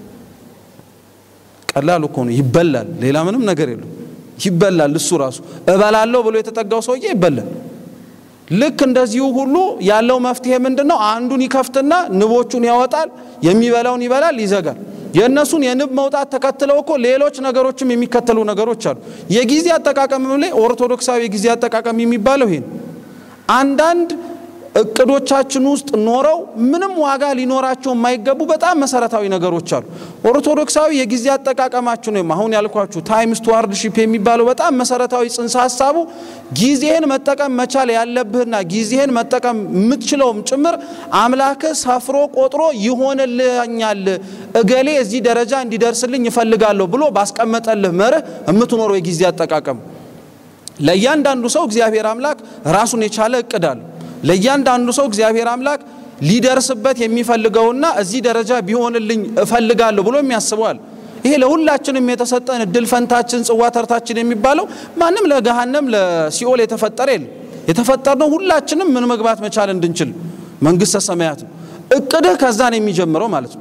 ቀላል እኮ ነው። ይበላል። ሌላ ምንም ነገር የለም። ይበላል። እሱ ራሱ እበላለሁ ብሎ የተጠጋው ሰውዬ ይበላል። ልክ እንደዚሁ ሁሉ ያለው መፍትሄ ምንድን ነው? አንዱን ይከፍትና ንቦቹን ያወጣል። የሚበላውን ይበላል፣ ይዘጋል። የእነሱን የንብ መውጣት ተከትለው እኮ ሌሎች ነገሮችም የሚከተሉ ነገሮች አሉ። የጊዜ አጠቃቀም ላይ ኦርቶዶክሳዊ የጊዜ አጠቃቀም የሚባለው ይሄ ነው። አንዳንድ እቅዶቻችን ውስጥ ኖረው ምንም ዋጋ ሊኖራቸው የማይገቡ በጣም መሰረታዊ ነገሮች አሉ። ኦርቶዶክሳዊ የጊዜ አጠቃቀማችን ወይም አሁን ያልኳችሁ ታይም ስቱዋርድሺፕ የሚባለው በጣም መሰረታዊ ጽንሰ ሀሳቡ ጊዜህን መጠቀም መቻል ያለብህና ጊዜህን መጠቀም የምትችለውም ጭምር አምላክህ ሰፍሮ ቆጥሮ ይሆንልኛል፣ እገሌ እዚህ ደረጃ እንዲደርስልኝ ይፈልጋለሁ ብሎ ባስቀመጠልህ መርህ የምትኖረው የጊዜ አጠቃቀም ለእያንዳንዱ ሰው እግዚአብሔር አምላክ ራሱን የቻለ እቅድ አለው። ለእያንዳንዱ ሰው እግዚአብሔር አምላክ ሊደርስበት የሚፈልገውና እዚህ ደረጃ ቢሆንልኝ እፈልጋለሁ ብሎ የሚያስበዋል። ይሄ ለሁላችንም የተሰጠን እድል ፈንታችን፣ ጽዋ ተርታችን የሚባለው ማንም ለገሃነም ለሲኦል የተፈጠረ የለም። የተፈጠርነው ሁላችንም ምን መግባት መቻል እንድንችል መንግስተ ሰማያት ነው። እቅድህ ከዛ ነው የሚጀምረው ማለት ነው።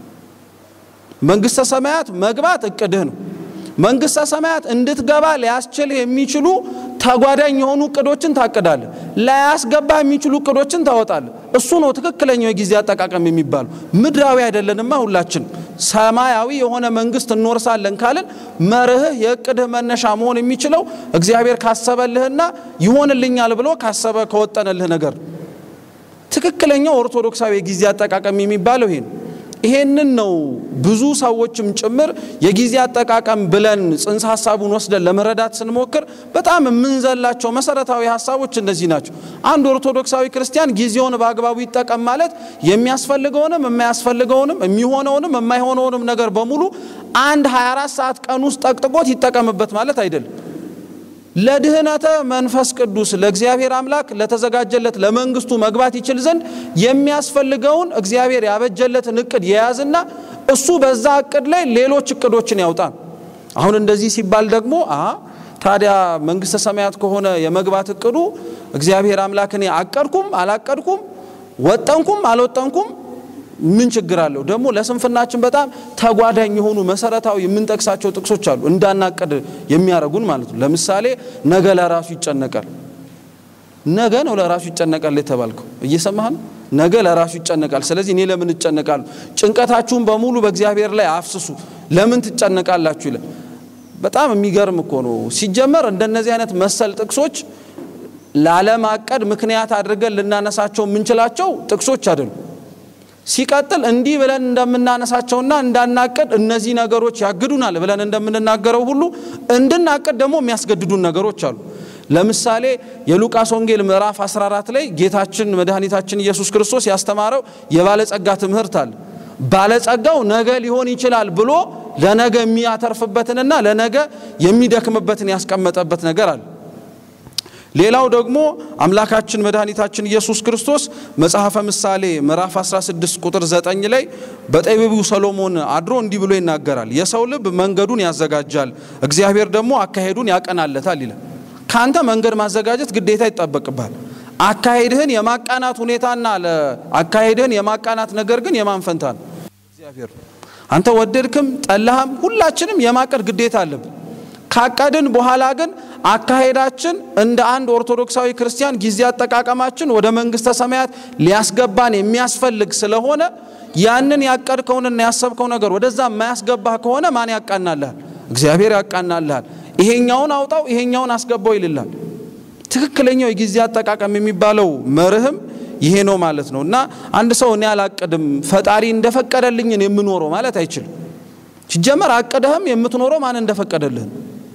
መንግስተ ሰማያት መግባት እቅድህ ነው። መንግስተ ሰማያት እንድትገባ ሊያስችልህ የሚችሉ ተጓዳኝ የሆኑ እቅዶችን ታቅዳለህ። ላያስገባህ የሚችሉ እቅዶችን ታወጣለህ። እሱ ነው ትክክለኛው የጊዜ አጠቃቀም የሚባለው። ምድራዊ አይደለንማ ሁላችን ሰማያዊ የሆነ መንግስት እንወርሳለን ካልን መርህህ የእቅድህ መነሻ መሆን የሚችለው እግዚአብሔር ካሰበልህና ይሆንልኛል ብሎ ካሰበ ከወጠነልህ ነገር ትክክለኛው ኦርቶዶክሳዊ የጊዜ አጠቃቀም የሚባለው ይሄ ነው። ይሄንን ነው ብዙ ሰዎችም ጭምር የጊዜ አጠቃቀም ብለን ጽንሰ ሀሳቡን ወስደን ለመረዳት ስንሞክር በጣም የምንዘላቸው መሰረታዊ ሀሳቦች እነዚህ ናቸው። አንድ ኦርቶዶክሳዊ ክርስቲያን ጊዜውን በአግባቡ ይጠቀም ማለት የሚያስፈልገውንም የማያስፈልገውንም የሚሆነውንም የማይሆነውንም ነገር በሙሉ አንድ 24 ሰዓት ቀን ውስጥ ጠቅጥቆት ይጠቀምበት ማለት አይደለም። ለድህነተ መንፈስ ቅዱስ ለእግዚአብሔር አምላክ ለተዘጋጀለት ለመንግስቱ መግባት ይችል ዘንድ የሚያስፈልገውን እግዚአብሔር ያበጀለትን እቅድ የያዝና እሱ በዛ እቅድ ላይ ሌሎች እቅዶችን ያውጣን። አሁን እንደዚህ ሲባል ደግሞ አ ታዲያ መንግስተ ሰማያት ከሆነ የመግባት እቅዱ እግዚአብሔር አምላክ እኔ አቀድኩም አላቀድኩም ወጠንኩም አልወጠንኩም ምን ችግር አለው? ደግሞ ለስንፍናችን በጣም ተጓዳኝ የሆኑ መሰረታዊ የምንጠቅሳቸው ጥቅሶች አሉ እንዳናቀድ የሚያደርጉን ማለት ነው። ለምሳሌ ነገ ለራሱ ይጨነቃል። ነገ ነው ለራሱ ይጨነቃል የተባልከው እየሰማህ ነው። ነገ ለራሱ ይጨነቃል። ስለዚህ እኔ ለምን እጨነቃለሁ? ጭንቀታችሁን በሙሉ በእግዚአብሔር ላይ አፍስሱ፣ ለምን ትጨነቃላችሁ ይላል። በጣም የሚገርም እኮ ነው። ሲጀመር እንደነዚህ አይነት መሰል ጥቅሶች ላለማቀድ ምክንያት አድርገን ልናነሳቸው የምንችላቸው ጥቅሶች አይደሉም። ሲቀጥል እንዲህ ብለን እንደምናነሳቸውና እንዳናቅድ እነዚህ ነገሮች ያግዱናል ብለን እንደምንናገረው ሁሉ እንድናቅድ ደግሞ የሚያስገድዱን ነገሮች አሉ። ለምሳሌ የሉቃስ ወንጌል ምዕራፍ 14 ላይ ጌታችን መድኃኒታችን ኢየሱስ ክርስቶስ ያስተማረው የባለጸጋ ትምህርት አለ። ባለጸጋው ነገ ሊሆን ይችላል ብሎ ለነገ የሚያተርፍበትንና ለነገ የሚደክምበትን ያስቀመጠበት ነገር አለ። ሌላው ደግሞ አምላካችን መድኃኒታችን ኢየሱስ ክርስቶስ መጽሐፈ ምሳሌ ምዕራፍ 16 ቁጥር 9 ላይ በጠቢቡ ሰሎሞን አድሮ እንዲህ ብሎ ይናገራል። የሰው ልብ መንገዱን ያዘጋጃል፣ እግዚአብሔር ደግሞ አካሄዱን ያቀናለታል ይላል። ካንተ መንገድ ማዘጋጀት ግዴታ ይጠበቅባል። አካሄድህን የማቃናት ሁኔታና አካሄድህን የማቃናት ነገር ግን የማን ፈንታ ነው? እግዚአብሔር ነው። አንተ ወደድክም ጠላህም ሁላችንም የማቀድ ግዴታ አለብን። ካቀድን በኋላ ግን አካሄዳችን እንደ አንድ ኦርቶዶክሳዊ ክርስቲያን ጊዜ አጠቃቀማችን ወደ መንግስተ ሰማያት ሊያስገባን የሚያስፈልግ ስለሆነ ያንን ያቀድከውንና ያሰብከው ነገር ወደዛ የማያስገባህ ከሆነ ማን ያቃናልሃል? እግዚአብሔር ያቃናልሃል። ይሄኛውን አውጣው፣ ይሄኛውን አስገባው ይልላል። ትክክለኛው የጊዜ አጠቃቀም የሚባለው መርህም ይሄ ነው ማለት ነው። እና አንድ ሰው እኔ አላቅድም ፈጣሪ እንደፈቀደልኝን የምኖረው ማለት አይችልም። ሲጀመር አቅደህም የምትኖረው ማን እንደፈቀደልህን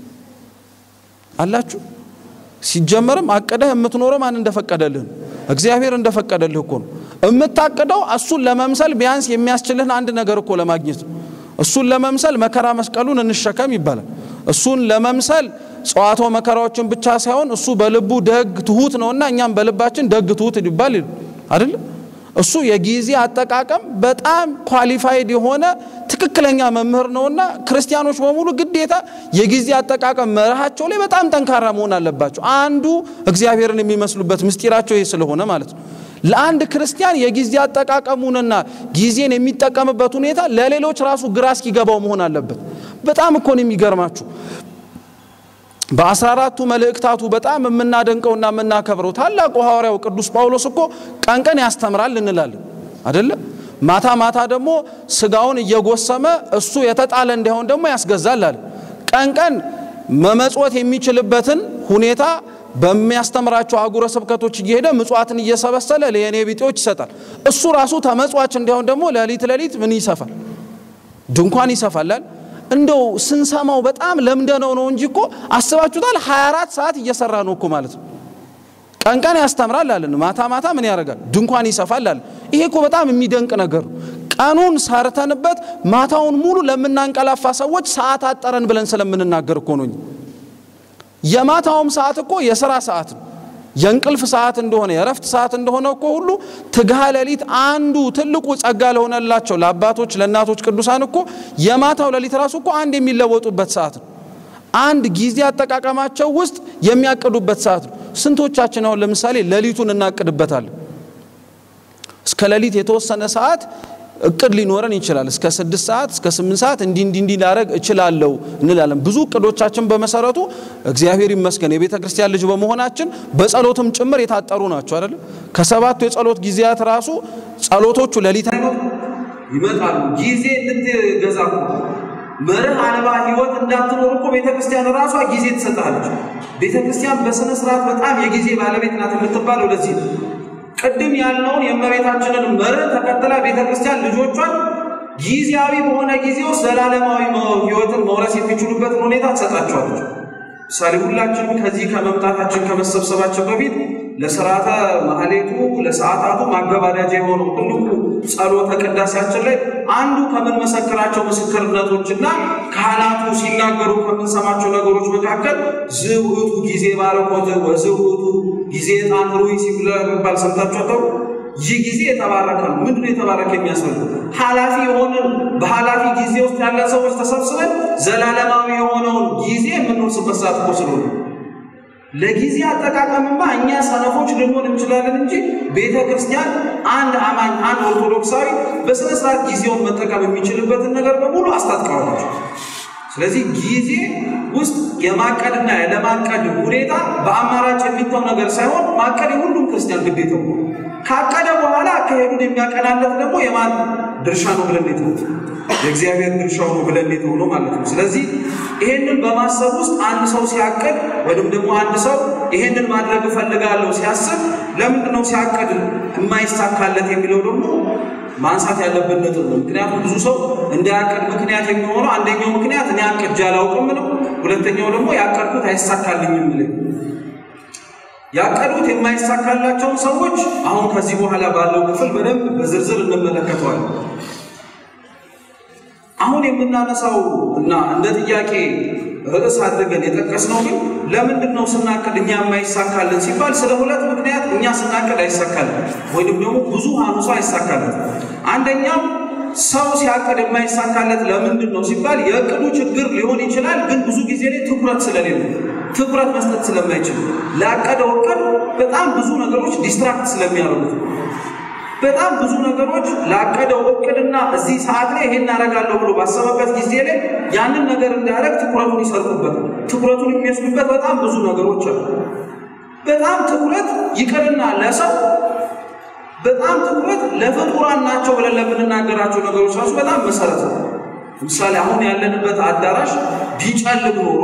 አላችሁ። ሲጀመርም አቅደህ የምትኖረው ማን እንደፈቀደልህን እግዚአብሔር እንደፈቀደልህ እኮ ነው። የምታቅደው እሱን ለመምሰል ቢያንስ የሚያስችልህን አንድ ነገር እኮ ለማግኘት ነው። እሱን ለመምሰል መከራ መስቀሉን እንሸከም ይባላል። እሱን ለመምሰል ጸዋቶ መከራዎችን ብቻ ሳይሆን እሱ በልቡ ደግ ትሁት ነውና እኛም በልባችን ደግ ትሁት ይባል አይደል? እሱ የጊዜ አጠቃቀም በጣም ኳሊፋይድ የሆነ ትክክለኛ መምህር ነውና ክርስቲያኖች በሙሉ ግዴታ የጊዜ አጠቃቀም መርሃቸው ላይ በጣም ጠንካራ መሆን አለባቸው። አንዱ እግዚአብሔርን የሚመስሉበት ምስጢራቸው ይህ ስለሆነ ማለት ነው። ለአንድ ክርስቲያን የጊዜ አጠቃቀሙንና ጊዜን የሚጠቀምበት ሁኔታ ለሌሎች ራሱ ግራ እስኪገባው መሆን አለበት። በጣም እኮ ነው የሚገርማችሁ። በአስራ አራቱ መልእክታቱ በጣም የምናደንቀውና የምናከብረው ታላቁ ሐዋርያው ቅዱስ ጳውሎስ እኮ ቀን ቀን ያስተምራል እንላለን አደለም? ማታ ማታ ደግሞ ስጋውን እየጎሰመ እሱ የተጣለ እንዳይሆን ደግሞ ያስገዛል አለ። ቀን ቀን መመጽወት የሚችልበትን ሁኔታ በሚያስተምራቸው አህጉረ ስብከቶች እየሄደ ምጽዋትን እየሰበሰለ ለየኔ ቢጤዎች ይሰጣል። እሱ ራሱ ተመጽዋች እንዲሆን ደግሞ ሌሊት ሌሊት ምን ይሰፋል? ድንኳን ይሰፋላል። እንደው ስንሰማው በጣም ለምደነው ነው እንጂ እኮ አስባችሁታል? 24 ሰዓት እየሰራ ነው እኮ ማለት ነው። ቀን ቀን ያስተምራል አለን፣ ማታ ማታ ምን ያደርጋል? ድንኳን ይሰፋል አለን። ይሄ እኮ በጣም የሚደንቅ ነገር ነው። ቀኑን ሰርተንበት ማታውን ሙሉ ለምናንቀላፋ ሰዎች ሰዓት አጠረን ብለን ስለምንናገር እኮ ነው። የማታውም ሰዓት እኮ የስራ ሰዓት ነው። የእንቅልፍ ሰዓት እንደሆነ የእረፍት ሰዓት እንደሆነ እኮ ሁሉ ትግሃ ሌሊት አንዱ ትልቁ ጸጋ ለሆነላቸው ለአባቶች ለእናቶች ቅዱሳን እኮ የማታው ሌሊት ራሱ እኮ አንድ የሚለወጡበት ሰዓት ነው። አንድ ጊዜ አጠቃቀማቸው ውስጥ የሚያቅዱበት ሰዓት ነው። ስንቶቻችን አሁን ለምሳሌ ሌሊቱን እናቅድበታለን? እስከ ሌሊት የተወሰነ ሰዓት እቅድ ሊኖረን ይችላል። እስከ ስድስት ሰዓት እስከ ስምንት ሰዓት እንዲ እንዲ እንዲ ላረግ እችላለሁ እንላለን። ብዙ እቅዶቻችን በመሰረቱ እግዚአብሔር ይመስገን የቤተ ክርስቲያን ልጅ በመሆናችን በጸሎትም ጭምር የታጠሩ ናቸው አይደለም። ከሰባቱ የጸሎት ጊዜያት ራሱ ጸሎቶቹ ሌሊት ይመጣሉ። ጊዜ እንድትገዛ እኮ መርህ አልባ ህይወት እንዳትኖር እኮ ቤተ ክርስቲያን ራሷ ጊዜ ትሰጣለች። ቤተ ክርስቲያን በስነ ስርዓት በጣም የጊዜ ባለቤት ናት የምትባለው ለዚህ ነው። ቅድም ያልነውን የእመቤታችንን መርህ ተከትላ ቤተ ክርስቲያን ልጆቿን ጊዜያዊ በሆነ ጊዜ ውስጥ ዘላለማዊ ህይወትን መውረስ የሚችሉበትን ሁኔታ ትሰጣቸዋለች። ምሳሌ ሁላችንም ከዚህ ከመምጣታችን ከመሰብሰባችን በፊት ለስርዓተ ማህሌቱ ለሰዓታቱ ማገባዳጃ የሆነው ትልቁ ጸሎተ ቅዳሴያችን ላይ አንዱ ከምንመሰክራቸው ምስክርነቶችና ካህናቱ ሲናገሩ ከምንሰማቸው ነገሮች መካከል ዝውቱ ጊዜ ባረኮት ወዝውቱ ጊዜ ዕጣን ሩይ ሲባል ሰምታችኋል። ይህ ጊዜ የተባረከ ነው። ምንድነው የተባረከ የሚያስፈልግ ኃላፊ የሆንን በኃላፊ ጊዜ ውስጥ ያለ ሰዎች ተሰብስበን ዘላለማዊ የሆነውን ጊዜ የምንወርስበት ሰዓት እኮ ስለሆነ ለጊዜ አጠቃቀምማ እኛ ሰነፎች ልንሆን እንችላለን እንጂ ቤተ ክርስቲያን አንድ አማኝ አንድ ኦርቶዶክሳዊ በስነ ስርዓት ጊዜውን መጠቀም የሚችልበትን ነገር በሙሉ አስታጥቀዋለች። ስለዚህ ጊዜ ውስጥ የማቀድና ያለማቀድ ሁኔታ በአማራጭ የሚተው ነገር ሳይሆን ማቀድ የሁሉም ክርስቲያን ግዴታው ነው። ካቀደ በኋላ አካሄዱን የሚያቀናለት ደግሞ የማን ድርሻ ነው ብለን የተው የእግዚአብሔር ድርሻው ነው ብለን የተው ነው ማለት ነው። ስለዚህ ይሄንን በማሰብ ውስጥ አንድ ሰው ሲያቅድ ወይም ደግሞ አንድ ሰው ይሄንን ማድረግ እፈልጋለሁ ሲያስብ ለምንድን ነው ሲያቅድ የማይሳካለት የሚለው ደግሞ ማንሳት ያለብን ነጥብ ነው። ምክንያቱም ብዙ ሰው እንዳያቅድ ምክንያት የሚሆነው አንደኛው ምክንያት እኔ አቅጄ አላውቅም ነው። ሁለተኛው ደግሞ ያቀድኩት አይሳካልኝም ብለኝ ያቀዱት የማይሳካላቸውን ሰዎች አሁን ከዚህ በኋላ ባለው ክፍል በደንብ በዝርዝር እንመለከተዋለን። አሁን የምናነሳው እና እንደ ጥያቄ ርዕስ አድርገን የጠቀስነው ግን ለምንድን ነው ስናቅድ እኛ የማይሳካልን ሲባል ስለ ሁለት ምክንያት እኛ ስናቅድ አይሳካልን ወይም ደግሞ ብዙሃኑ ሰው አይሳካልን። አንደኛው ሰው ሲያቅድ የማይሳካለት ለምንድን ነው ሲባል የእቅዱ ችግር ሊሆን ይችላል፣ ግን ብዙ ጊዜ ላይ ትኩረት ስለሌለ ትኩረት መስጠት ስለማይችል ላቀደው እቅድ በጣም ብዙ ነገሮች ዲስትራክት ስለሚያደርጉት በጣም ብዙ ነገሮች ላቀደው እቅድና እዚህ ሰዓት ላይ ይሄን አደርጋለሁ ብሎ ባሰበበት ጊዜ ላይ ያንን ነገር እንዳያደርግ ትኩረቱን ይሰርቁበታል። ትኩረቱን የሚወስዱበት በጣም ብዙ ነገሮች አሉ። በጣም ትኩረት ይቅርና ለሰው በጣም ትኩረት ለፍጡራን ናቸው ብለን ለምንናገራቸው ነገሮች ራሱ በጣም መሰረት ነው። ለምሳሌ አሁን ያለንበት አዳራሽ ቢጨልም ኖሮ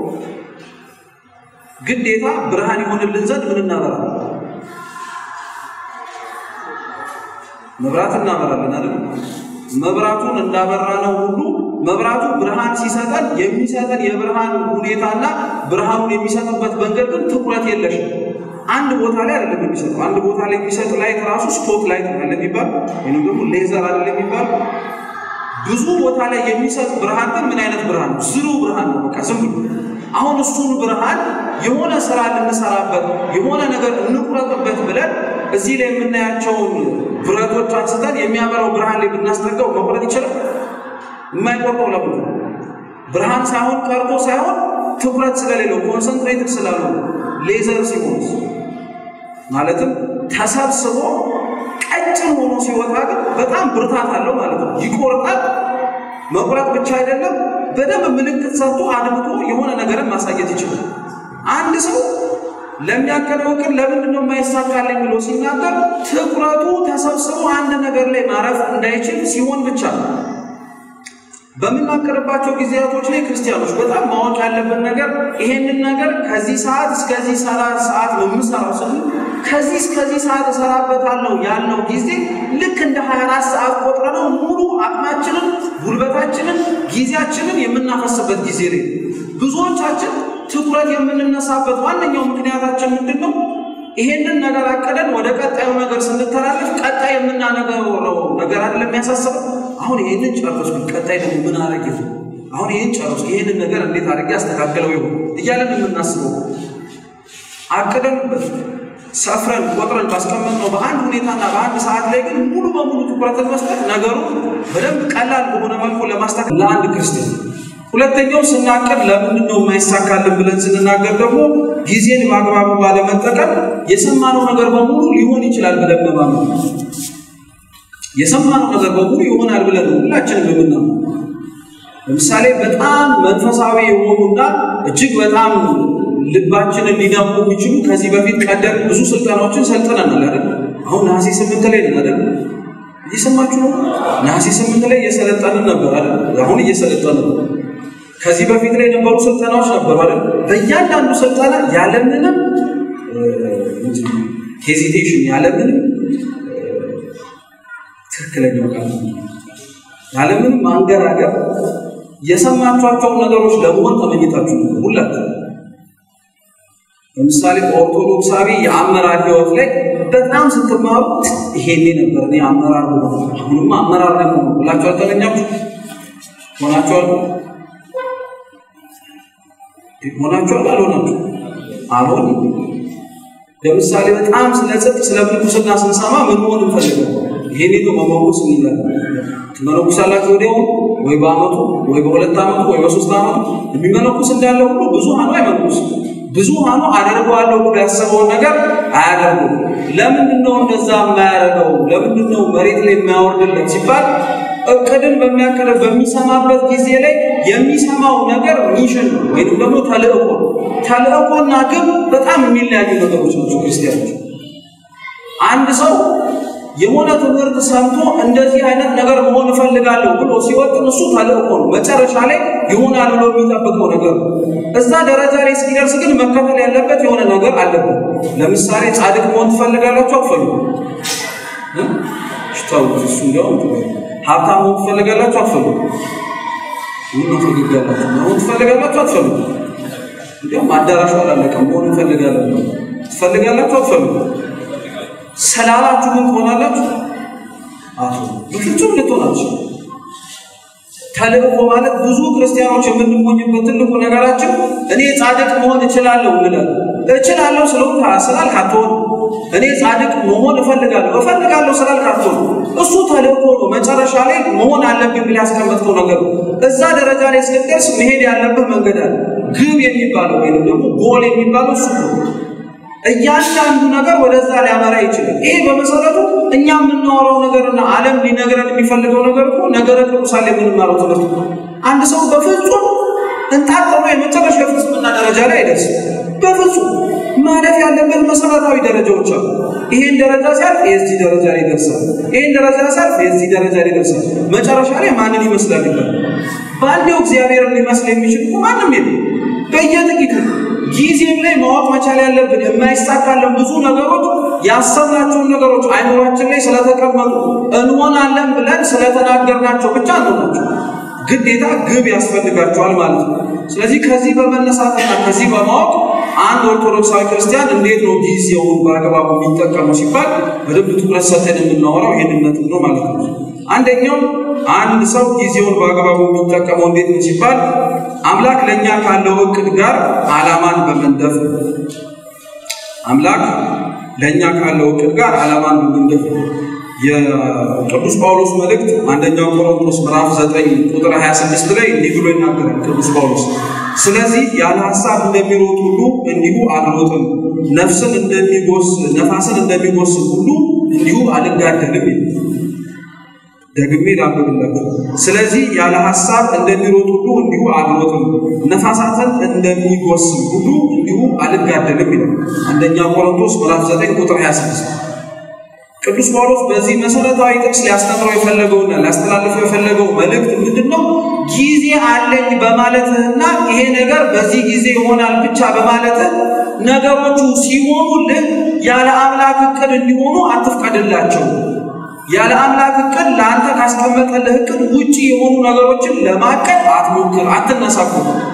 ግዴታ ብርሃን ይሆንልን ዘንድ ምን እናበራለን? መብራት እናበራለን አይደል? መብራቱን እንዳበራ ነው ሁሉ መብራቱ ብርሃን ሲሰጠን የሚሰጠን የብርሃን ሁኔታና ብርሃኑን የሚሰጥበት መንገድ ግን ትኩረት የለሽም። አንድ ቦታ ላይ አይደለም የሚሰጠው። አንድ ቦታ ላይ የሚሰጥ ላይት ራሱ ስፖት ላይት አለ የሚባል ወይም ደግሞ ሌዘር አለ የሚባል ብዙ ቦታ ላይ የሚሰጥ ብርሃን ግን ምን አይነት ብርሃን ነው? ዝሩ ብርሃን ነው። በቃ ዝም ብሎ አሁን እሱን ብርሃን የሆነ ስራ ልንሰራበት የሆነ ነገር እንቁረጥበት ብለን እዚህ ላይ የምናያቸውን ብረቶች አንስተን የሚያበራው ብርሃን ላይ ብናስጠጋው መቁረጥ ይችላል? የማይቆርጠው ለምን? ብርሃን ሳይሆን ቀርቶ ሳይሆን ትኩረት ስለሌለው ኮንሰንትሬትድ ስላልሆነ ሌዘር ሲሆን ማለትም ተሰብስቦ ቀጭን ሆኖ ሲወጣ ግን በጣም ብርታት አለው ማለት ነው። ይቆርጣል። መቁረጥ ብቻ አይደለም፣ በደንብ ምልክት ሰጥቶ አድምቶ የሆነ ነገርን ማሳየት ይችላል። አንድ ሰው ለሚያቀደው እቅድ ለምንድን ነው የማይሳካልኝ ብሎ ሲናገር ትኩረቱ ተሰብስቦ አንድ ነገር ላይ ማረፍ እንዳይችል ሲሆን ብቻ ነው። በምናቀርባቸው ጊዜያቶች ላይ ክርስቲያኖች በጣም ማወቅ ያለብን ነገር ይሄንን ነገር ከዚህ ሰዓት እስከዚህ ሰዓት ነው የምሰራው ስል ከዚህ እስከዚህ ሰዓት እሰራበታለሁ ያልነው ጊዜ ልክ እንደ 24 ሰዓት ቆጥረነው ሙሉ አቅማችንን፣ ጉልበታችንን፣ ጊዜያችንን የምናፈስበት ጊዜ ላይ ብዙዎቻችን ትኩረት የምንነሳበት ዋነኛው ምክንያታችን ምንድን ነው? ይሄንን ነገር አቀደን ወደ ቀጣዩ ነገር ስንተላለፍ ቀጣይ የምናነገረው ነገር አይደለም የሚያሳስበው። አሁን ይሄንን ጨረስኩ፣ ቀጣይ ደግሞ ምን አረግ ይሆን? አሁን ይሄን ጨረስኩ፣ ይሄንን ነገር እንዴት አድርጌ አስተካከለው ይሆን እያለን የምናስበው አቅደንበት ሰፍረን ቆጥረን ባስቀመጥነው በአንድ ሁኔታና በአንድ ሰዓት ላይ ግን ሙሉ በሙሉ ትኩረትን መስጠት ነገሩ በደንብ ቀላል በሆነ መልኩ ለማስተካከል ለአንድ ክርስቲያን ሁለተኛው ስናቅድ ለምንድን ነው የማይሳካልን ብለን ስንናገር ደግሞ ጊዜን በአግባቡ ባለመጠቀም የሰማነው ነገር በሙሉ ሊሆን ይችላል ብለን በማመን የሰማነው ነገር በሙሉ ይሆናል ብለን ነው ሁላችንም የምናምነው። ለምሳሌ በጣም መንፈሳዊ የሆኑና እጅግ በጣም ልባችንን ሊነኩ የሚችሉ ከዚህ በፊት ቀደም ብዙ ስልጠናዎችን ሰልጥነናል አይደል? አሁን ነሐሴ ስምንት ላይ ነን አይደል? እየሰማችሁ ነው። ነሐሴ ስምንት ላይ እየሰለጠንን ነበር አይደል? አሁን እየሰለጠንን ነው። ከዚህ በፊት ላይ የነበሩ ስልጠናዎች ነበሩ አይደል? በእያንዳንዱ ስልጠና ያለምንም ሄዚቴሽን ያለምንም ትክክለኛው ቃል ያለምንም ማንገራገር የሰማችኋቸውን ነገሮች ለመሆን ተመኝታችሁ ነበር ሁላችሁ። ለምሳሌ በኦርቶዶክሳዊ የአመራር ህይወት ላይ በጣም ስትማሩ ይሄኔ ነበር እኔ አመራር ሆ አሁንማ አመራር ደግሞ ብላችሁ አልተመኛችሁ ሆናችኋል? ሆናችኋል? አልሆናችሁ? አልሆን ለምሳሌ በጣም ስለ ጽድቅ ስለ ምንኩስና ስንሰማ ምን መሆን እንፈልገው? ይሄኔ ነው መመኩስ እንላለን። ትመነኩሳላችሁ ወዲያው ወይ በአመቱ ወይ በሁለት አመቱ ወይ በሶስት አመቱ የሚመነኩስ እንዳለ ሁሉ ብዙሃኑ አይመነኩስም። ብዙሃኑ አደርገዋለሁ ብሎ ያሰበውን ነገር አያደርጉም። ለምንድን ነው እንደዛ የማያደርገው? ለምንድን ነው መሬት ላይ የማያወርድለት ሲባል እቅድን በሚያቅድ በሚሰማበት ጊዜ ላይ የሚሰማው ነገር ሚሽን ነው ወይም ደግሞ ተልእኮ። ተልእኮና ግብ በጣም የሚለያዩ ነገሮች ናቸው ክርስቲያኖች። አንድ ሰው የሆነ ትምህርት ሰምቶ እንደዚህ አይነት ነገር መሆን እፈልጋለሁ ብሎ ሲወጥን እሱ ተልእኮ ነው። መጨረሻ ላይ ይሆናል ብሎ የሚጠብቀው ነገር ነው። እዛ ደረጃ ላይ እስኪደርስ ግን መከተል ያለበት የሆነ ነገር አለበት። ለምሳሌ ጻድቅ መሆን ትፈልጋላችሁ? አትፈልጉ? ሽታውት እሱ እንዲያውም ሀብታም መሆን ትፈልጋላችሁ? አትፈልጉ? ምን ትፈልጋላችሁ? መሆን ትፈልጋላችሁ? አትፈልጉ? እንዲያውም አዳራሹ አላለቀም። መሆን እንፈልጋለን ትፈልጋላችሁ? አትፈልጉ? ሰላላችሁ ምን ትሆናላችሁ? አቶ በፍጹም ልትሆናችሁ። ተልእኮ ማለት ብዙ ክርስቲያኖች የምንሞኝበት ትልቁ ነገራችን እኔ ጻድቅ መሆን እችላለሁ እንላለን። እችላለሁ ስለሆን ስላልክ አትሆን። እኔ ጻድቅ መሆን እፈልጋለሁ እፈልጋለሁ ስላልክ አትሆን። እሱ ተልእኮ ነው። መጨረሻ ላይ መሆን አለብኝ ብለህ ያስቀመጥከው ነገር እዛ ደረጃ ላይ እስክትደርስ መሄድ ያለብህ መንገድ አለ። ግብ የሚባለው ወይም ደግሞ ጎል የሚባለው እሱ ነው። እያንዳንዱ ነገር ወደዛ ሊያመራ ይችላል። ይሄ በመሰረቱ እኛ የምናወራው ነገርና ዓለም ሊነግረን የሚፈልገው ነገር እኮ ነገረ ቅዱሳን የምንማረው ትምህርት ነው። አንድ ሰው በፍጹም እንጣጥሮ የመጨረሻ የፍጽምና ደረጃ ላይ አይደርስም። በፍጹም ማለፍ ያለበት መሰረታዊ ደረጃዎች አሉ። ይሄን ደረጃ ሲያልፍ የዚህ ደረጃ ላይ ይደርሳል። ይሄን ደረጃ ሲያልፍ የዚህ ደረጃ ላይ ይደርሳል። መጨረሻ ላይ ማንን ይመስላል ይባል። በአንዴው እግዚአብሔርን ሊመስል የሚችል እኮ ማንም የለም። በየጥቂቱ ጊዜም ላይ ማወቅ መቻል ያለብን የማይሳካለን ብዙ ነገሮች ያሰብናቸውን ነገሮች አይምሯችን ላይ ስለተቀመጡ እንሆናለን ብለን ስለተናገርናቸው ብቻ እንሆናቸው። ግዴታ ግብ ያስፈልጋቸዋል ማለት ነው። ስለዚህ ከዚህ በመነሳትና ከዚህ በማወቅ አንድ ኦርቶዶክሳዊ ክርስቲያን እንዴት ነው ጊዜውን በአግባቡ የሚጠቀሙ ሲባል በደንብ ትኩረት ሰጥተን የምናወራው ይህንን ነጥብ ነው ማለት ነው። አንደኛው አንድ ሰው ጊዜውን በአግባቡ የሚጠቀመው እንዴት ነው ሲባል አምላክ ለእኛ ካለው እቅድ ጋር ዓላማን በመንደፍ ነው። አምላክ ለእኛ ካለው እቅድ ጋር ዓላማን በመንደፍ ነው። የቅዱስ ጳውሎስ መልእክት አንደኛው ቆሮንቶስ ምዕራፍ 9 ቁጥር 26 ላይ እንዲህ ብሎ ይናገራል ቅዱስ ጳውሎስ። ስለዚህ ያለ ሐሳብ እንደሚሮጥ ሁሉ እንዲሁ አልሮጥም፣ ነፍስን እንደሚጎስ ነፋስን እንደሚጎስም ሁሉ እንዲሁ አልጋደልም ይላል። ደግሜ ላንብብላችሁ። ስለዚህ ያለ ሐሳብ እንደሚሮጥ ሁሉ እንዲሁ አልሮጥም፣ ነፋሳትን እንደሚጎስም ሁሉ እንዲሁ አልጋደልም ይላል። አንደኛ ቆሮንቶስ ምዕራፍ 9 ቁጥር 26 ቅዱስ ጳውሎስ በዚህ መሰረታዊ ጥቅስ ሊያስተምረው የፈለገውና ሊያስተላልፈው የፈለገው መልእክት ምንድን ነው? ጊዜ አለኝ በማለትህና ይሄ ነገር በዚህ ጊዜ ይሆናል ብቻ በማለትህ ነገሮቹ ሲሆኑልህ ያለ አምላክ እቅድ እንዲሆኑ አትፍቀድላቸው። ያለ አምላክ እቅድ ለአንተ ካስቀመጠልህ እቅድ ውጪ የሆኑ ነገሮችን ለማቀድ አትሞክር፣ አትነሳኩ።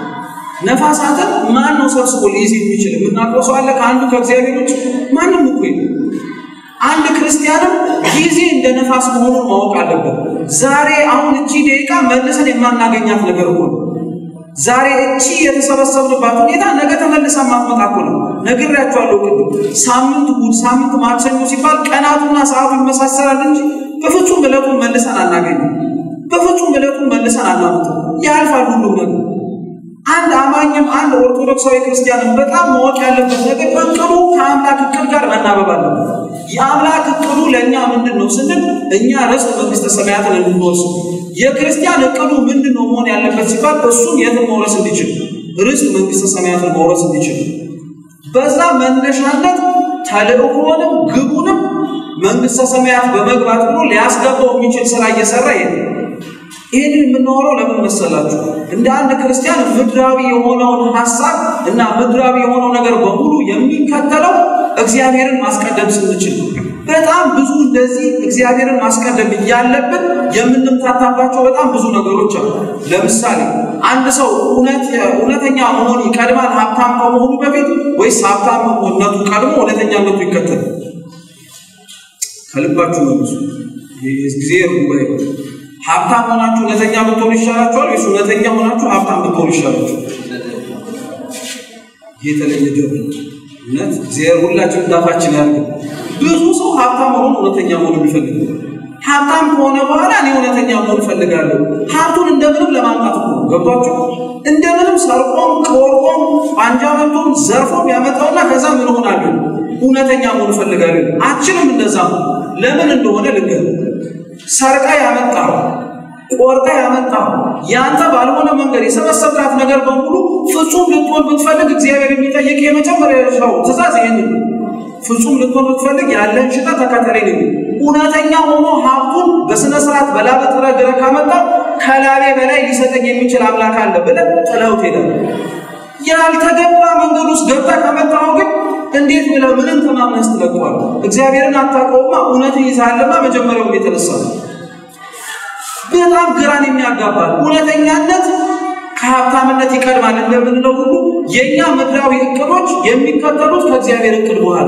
ነፋሳትን ማን ነው ሰብስቦ ሊይዝ የሚችል? የምናውቀው ሰው አለ ከአንዱ ከእግዚአብሔር ውጭ? ማንም እኮ የለም። አንድ ክርስቲያንም ጊዜ እንደ ነፋስ መሆኑን ማወቅ አለበት። ዛሬ አሁን እቺ ደቂቃ መልሰን የማናገኛት ነገር እኮ ነው። ዛሬ እቺ የተሰበሰብንባት ሁኔታ ነገ ተመልሳ ማትመጣ እኮ ነው። ነግሬያቸዋለሁ ቅድም። ሳምንት እሑድ፣ ሳምንት ማክሰኞ ሲባል ቀናቱና ሰዓቱ ይመሳሰላል እንጂ በፍጹም ዕለቱን መልሰን አናገኝም። በፍጹም ዕለቱን መልሰን አናመጣም። ያልፋል ሁሉም ነገር። አንድ አማኝም አንድ ኦርቶዶክሳዊ ክርስቲያንም በጣም ማወቅ ያለበት ነገር እቅዱ ከአምላክ እቅድ ጋር መናበብ አለበት። የአምላክ እቅዱ ለእኛ ምንድን ነው ስንል እኛ ርስት መንግስተ ሰማያትን እንድንወርስ። የክርስቲያን እቅዱ ምንድን ነው መሆን ያለበት ሲባል እሱም የትን መውረስ እንዲችል ርስት መንግስተ ሰማያትን መውረስ እንዲችል በዛ መነሻነት ተልእኮንም ግቡንም መንግስተ ሰማያት በመግባት ብሎ ሊያስገባው የሚችል ስራ እየሰራ ይሄ ይህንን የምናወራው ለምን መሰላችሁ? እንደ አንድ ክርስቲያን ምድራዊ የሆነውን ሀሳብ እና ምድራዊ የሆነው ነገር በሙሉ የሚከተለው እግዚአብሔርን ማስቀደም ስንችል፣ በጣም ብዙ እንደዚህ እግዚአብሔርን ማስቀደም እያለብን የምንምታታባቸው በጣም ብዙ ነገሮች አሉ። ለምሳሌ አንድ ሰው እውነተኛ መሆን ይቀድማል ሀብታም ከመሆኑ በፊት ወይስ ሀብታምነቱ ቀድሞ እውነተኛነቱ ይከተል? ከልባችሁ መልሱ። ጊዜ ጉባኤ ሀብታም ሆናችሁ እውነተኛ ብትሆኑ ይሻላችኋል ወይስ እውነተኛ ሆናችሁ ሀብታም ብትሆኑ ይሻላችሁ? የተለየ ጆሮ እውነት እግዚአብሔር ሁላችን ዳፋችን ያርግ። ብዙ ሰው ሀብታም ሆኖ እውነተኛ መሆን የሚፈልግ ሀብታም ከሆነ በኋላ እኔ እውነተኛ መሆን እፈልጋለሁ። ሀብቱን እንደምንም ለማምጣት እኮ ገብቷችሁ፣ እንደምንም ሰርቆም ከወርቆም ቋንጃ መቶም ዘርፎም ያመጣውና ከዛ ምን ሆናለሁ እውነተኛ መሆን እፈልጋለሁ። አችልም እንደዛ ነው። ለምን እንደሆነ ልንገር ሰርቃ ያመጣው ቆርጣ ያመጣው ያንተ ባልሆነ መንገድ የሰበሰብካት ነገር በሙሉ ፍጹም ልትሆን ብትፈልግ እግዚአብሔር የሚጠይቅ የመጀመሪያው ትእዛዝ ይህን ፍጹም ልትሆን ብትፈልግ ያለህን ሽጠህ ተከተለኝ ነው። እውነተኛ ሆኖ ሀብቱን በስነ ስርዓት በላብ ጥረህ ግረህ ካመጣው ከላቤ በላይ ሊሰጠኝ የሚችል አምላክ አለ ብለህ ጥለኸው ትሄዳለህ። ያልተገባ መንገድ ውስጥ ገብተህ ከመጣኸው ግን እንዴት ብለህ ምንም ተማምነህ ትለቀዋለህ? እግዚአብሔርን አታውቀውማ። እውነትን ይዛለማ መጀመሪያውም የተነሳ ነው። በጣም ግራን የሚያጋባል እውነተኛነት ከሀብታምነት ይቀድማል እንደምንለው ሁሉ የእኛ ምድራዊ እቅዶች የሚከተሉት ከእግዚአብሔር እቅድ በኋላ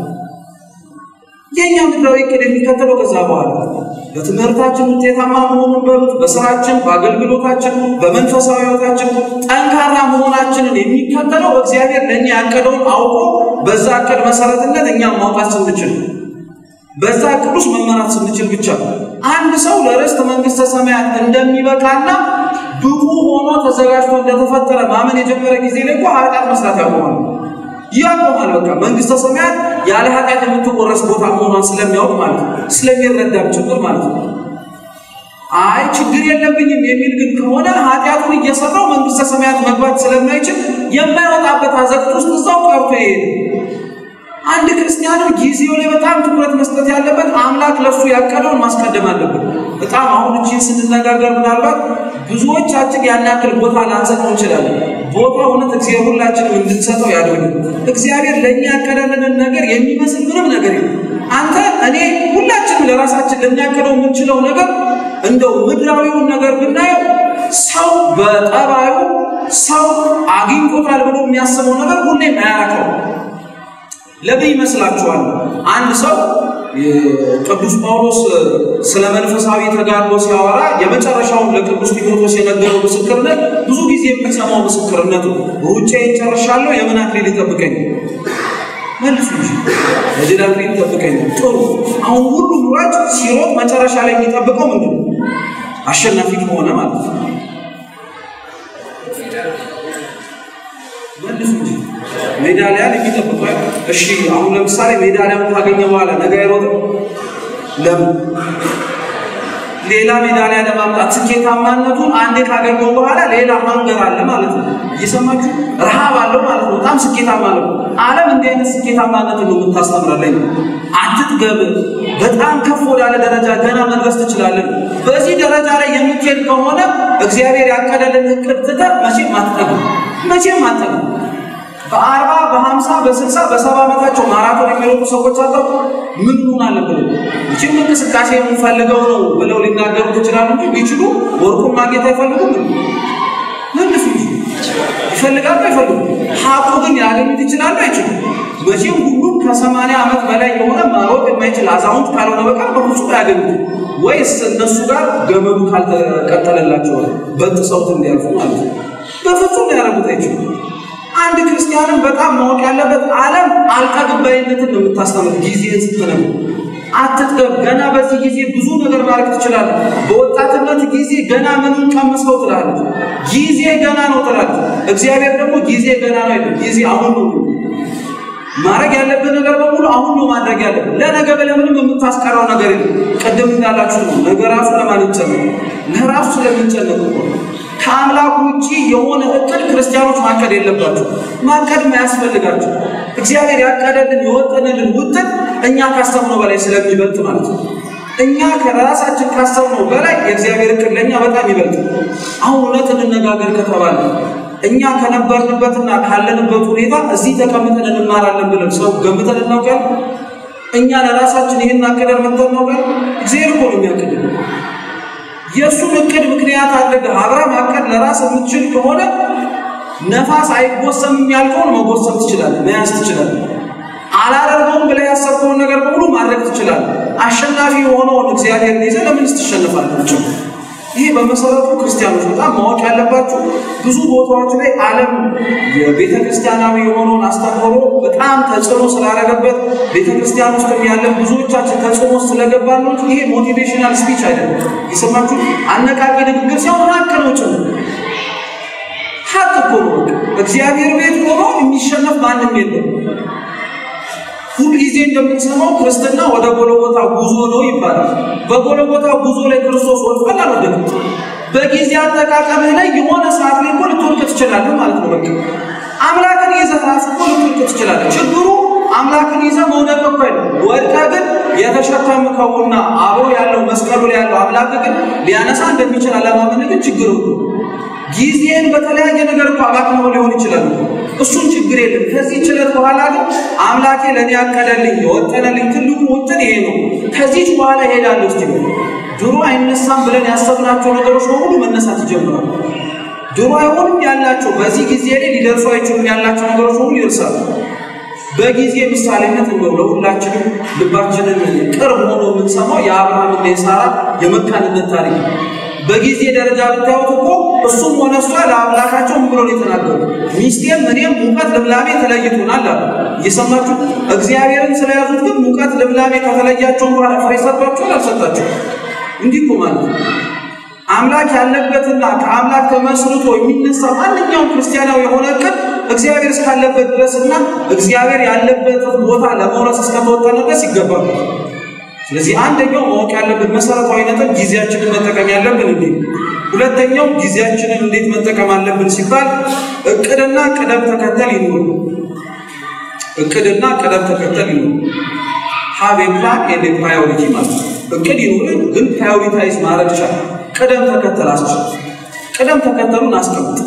የእኛ ምድራዊ እቅድ የሚከተለው ከዛ በኋላ በትምህርታችን ውጤታማ መሆኑን በሉት፣ በስራችን፣ በአገልግሎታችን፣ በመንፈሳዊ ሕይወታችን ጠንካራ መሆናችንን የሚከተለው እግዚአብሔር ለእኛ ያቀደውን አውቆ በዛ እቅድ መሰረትነት እኛም ማውጣት ስንችል በዛ እቅድ ውስጥ መመራት ስንችል ብቻ አንድ ሰው ለርስት መንግስተ ሰማያት እንደሚበቃና ብቁ ሆኖ ተዘጋጅቶ እንደተፈጠረ ማመን የጀመረ ጊዜ ላይ እኮ ኃጢአት መስራት ያቆማል። ያቆማል። በቃ መንግስተ ሰማያት ያለ ኃጢአት የምትወረስ ቦታ መሆኗን ስለሚያውቅ ማለት ነው፣ ስለሚረዳም ጭምር ማለት ነው። አይ ችግር የለብኝም የሚል ግን ከሆነ ኃጢአቱን እየሰራው መንግስተ ሰማያት መግባት ስለማይችል የማይወጣበት አዘቅት ውስጥ እዛው ቀርቶ ይሄድ። አንድ ክርስቲያንም ጊዜው ላይ በጣም ትኩረት መስጠት ያለበት አምላክ ለእሱ ያቀደውን ማስቀደም አለበት። በጣም አሁን እቺን ስንነጋገር ምናልባት ብዙዎቻችን ያን ያክል ቦታ ላንሰጠው እንችላለን። ቦታ እውነት እግዚአብሔር ሁላችንም እንድንሰጠው ያደርግ። እግዚአብሔር ለእኛ ያቀደልንን ነገር የሚመስል ምንም ነገር የለም። አንተ እኔ ሁላችንም ለራሳችን ልናቀደው የምንችለው ነገር እንደው ምድራዊውን ነገር ብናየው ሰው በጠባዩ ሰው አግኝቶታል ብሎ የሚያስበው ነገር ሁሌም አያረከው። ለምን ይመስላችኋል? አንድ ሰው ቅዱስ ጳውሎስ ስለ መንፈሳዊ ተጋድሎ ሲያወራ የመጨረሻውን ለቅዱስ ጢሞቴዎስ የነገረው ምስክርነት ብዙ ጊዜ የምንሰማው ምስክርነቱ ሩጫዬን ጨርሻለሁ፣ የምን አክሊል ይጠብቀኝ? መልሱ እንጂ የድል አክሊል ይጠብቀኝ። ጥሩ። አሁን ሁሉም ሯጭ ሲሮጥ መጨረሻ ላይ የሚጠብቀው ምንድን ነው? አሸናፊ ከሆነ ማለት ነው። መልሱ እንጂ ሜዳሊያን የሚጠብቀው እሺ። አሁን ለምሳሌ ሜዳሊያውን ካገኘ በኋላ ነገ አይሮጥም። ለምን? ሌላ ሜዳሊያ ለማምጣት ስኬታማነቱን አንዴ ካገኘው በኋላ ሌላ ማንገር አለ ማለት ነው። እየሰማችሁ ረሃብ አለው ማለት ነው። በጣም ስኬታማ ነው። ዓለም እንዲህ አይነት ስኬታማነት ነው የምታስተምረለኝ። አትጥገብ፣ በጣም ከፍ ወዳለ ደረጃ ገና መድረስ ትችላለን። በዚህ ደረጃ ላይ የምትሄድ ከሆነ እግዚአብሔር ያቀደልን እቅድ ትተህ መቼም አትጠግም፣ መቼም አትጠግም። በአርባ በሀምሳ በስልሳ በሰባ ዓመታቸው ማራቶን የሚሮጡ ሰዎች አጠቁ ምን ሆን አለብን? ይችም እንቅስቃሴ የምንፈልገው ነው ብለው ሊናገሩ ይችላሉ እንጂ ቢችሉ ወርቁን ማግኘት አይፈልጉም። መልሱ እንጂ ይፈልጋሉ አይፈልጉም። ሀቁ ግን ያገኙት ይችላሉ አይችሉም። መቼም ሁሉም ከሰማንያ ዓመት በላይ የሆነ ማሮጥ የማይችል አዛውንት ካልሆነ በቀር በፍጹም አያገኙት። ወይስ እነሱ ጋር ገመዱ ካልተቀጠለላቸው በጥሰውት እንዲያልፉ ማለት ነው። በፍጹም ሊያደርጉት አይችሉም። አንድ ክርስቲያንን በጣም ማወቅ ያለበት ዓለም አልጠግባይነትን ነው የምታስተምር። ጊዜን ስትነው አትጥገብ። ገና በዚህ ጊዜ ብዙ ነገር ማድረግ ትችላለህ። በወጣትነት ጊዜ ገና ምንም ቀምሰው ትላለህ። ጊዜ ገና ነው ትላለህ። እግዚአብሔር ደግሞ ጊዜ ገና ነው አይደል? ጊዜ አሁን ነው። ማድረግ ያለብን ነገር በሙሉ አሁን ነው ማድረግ ያለብን። ለነገ ብለህ ምንም የምታስቀረው ነገር የለም። ቅድም እንዳላችሁ ነው። ነገ ራሱ ለማን ይጨነቅ? ለራሱ ስለሚጨነቅ ነው። ከአምላኩ ውጭ የሆነ እቅድ ክርስቲያኖች ማቀድ የለባቸው። ማቀድ ማያስፈልጋቸው እግዚአብሔር ያቀደልን የወጠንልን ውጥን እኛ ካሰብነው በላይ ስለሚበልጥ ማለት ነው። እኛ ከራሳችን ካሰብነው በላይ የእግዚአብሔር እቅድ ለእኛ በጣም ይበልጥ። አሁን እውነት እንነጋገር ከተባለ እኛ ከነበርንበትና ካለንበት ሁኔታ እዚህ ተቀምጠን እንማራለን ብለን ሰው ገምተን እናውቃለን? እኛ ለራሳችን ይህን አቅደን መጥተን እናውቃለን? እግዚአብሔር እኮ ነው የሚያቅድልን። የእሱን እቅድ ምክንያት አድርገህ አብረህ ማቀድ ለራስ የምትችል ከሆነ ነፋስ አይጎሰምም ያልከውን መጎሰም ትችላለህ፣ መያዝ ትችላለህ። አላደርገውም ብለህ ያሰብከውን ነገር በሙሉ ማድረግ ትችላለህ። አሸናፊ የሆነውን እግዚአብሔርን ይዘህ ለምንስ ትሸንፋላችሁ? ይሄ በመሰረቱ ክርስቲያኖች በጣም ማወቅ ያለባችሁ ብዙ ቦታዎች ላይ ዓለም የቤተ ክርስቲያናዊ የሆነውን አስተምህሮ በጣም ተጽዕኖ ስላደረገበት ቤተ ክርስቲያን ውስጥ ያለን ብዙዎቻችን ተጽዕኖ ስለገባን ነው። ይሄ ሞቲቬሽናል ስፒች አይደለም። የሰማችሁ አነቃቂ ንግግር ሲሆን ሀቅ ነው ጭምር ሀቅ እኮ ነው። እግዚአብሔር ቤት ሆኖ የሚሸነፍ ማንም የለም። ሁልጊዜ እንደምንሰማው ክርስትና ወደ ጎለጎታ ጉዞ ነው ይባላል። በጎለጎታ ጉዞ ላይ ክርስቶስ ወድቋል አልወደቅም? በጊዜ አጠቃቀምህ ላይ የሆነ ሰዓት ላይ እኮ ልትወድቅ ትችላለህ ማለት ነው። በቃ አምላክን ይዘህ ራስህ እኮ ልትወድቅ ትችላለህ። ችግሩ አምላክን ይዘህ መውደቅ እኮ አይደለም። ወድቀህ ግን የተሸከምከውና አብሮ ያለው መስቀሉ ላይ ያለው አምላክ ግን ሊያነሳ እንደሚችል አለማመን ግን ችግር ነው። ጊዜን በተለያየ ነገር እኮ አባክነው ሊሆን ይችላል። እሱን ችግር የለም። ከዚህ ችለት በኋላ ግን አምላኬ ለእኔ ያቀደልኝ የወጠነልኝ ትልቁ ውጥን ይሄ ነው። ከዚች በኋላ እሄዳለሁ። እስቲ ድሮ አይነሳም ብለን ያሰብናቸው ነገሮች በሙሉ መነሳት ይጀምራሉ። ድሮ አይሆንም ያላቸው በዚህ ጊዜ ላይ ሊደርሱ አይችሉም ያላቸው ነገሮች በሙሉ ይደርሳሉ። በጊዜ ምሳሌነት እንደው ለሁላችንም ልባችንን ቅርብ ሆኖ የምንሰማው የአብርሃምና የሳራ የመካንነት ታሪክ ነው። በጊዜ ደረጃ ብታዩት እኮ እሱም ሆነ እሷ ለአምላካቸው ምን ብሎ ነው የተናገሩ? ሚስቴም እኔም ሙቀት ልምላሜ ተለይቶናል አሉ። እየሰማችሁ እግዚአብሔርን ስለያዙት ግን ሙቀት ልምላሜ ከተለያቸው በኋላ ፍሬ ሰጥቷቸዋል አልሰጣቸው? እንዲህ እኮ ማለት ነው። አምላክ ያለበትና ከአምላክ ተመስርቶ የሚነሳ ማንኛውም ክርስቲያናዊ የሆነ እቅድ እግዚአብሔር እስካለበት ድረስና እግዚአብሔር ያለበትን ቦታ ለመውረስ እስከተወጠነ ድረስ ይገባል። ስለዚህ አንደኛው ማወቅ ያለብን መሰረታዊ ነጥብ ጊዜያችንን መጠቀም ያለብን እንዴ። ሁለተኛው ጊዜያችንን እንዴት መጠቀም አለብን ሲባል እቅድና ቅደም ተከተል ይኑር። እቅድና ቅደም ተከተል ይኑር። ሀብ ፕላን ኤንድ ፕራዮሪቲ ማለት ነው። እቅድ ይኑርን፣ ግን ፕራዮሪታይዝ ማድረግ ቻል። ቅደም ተከተል አስችል። ቅደም ተከተሉን አስቀምጥ።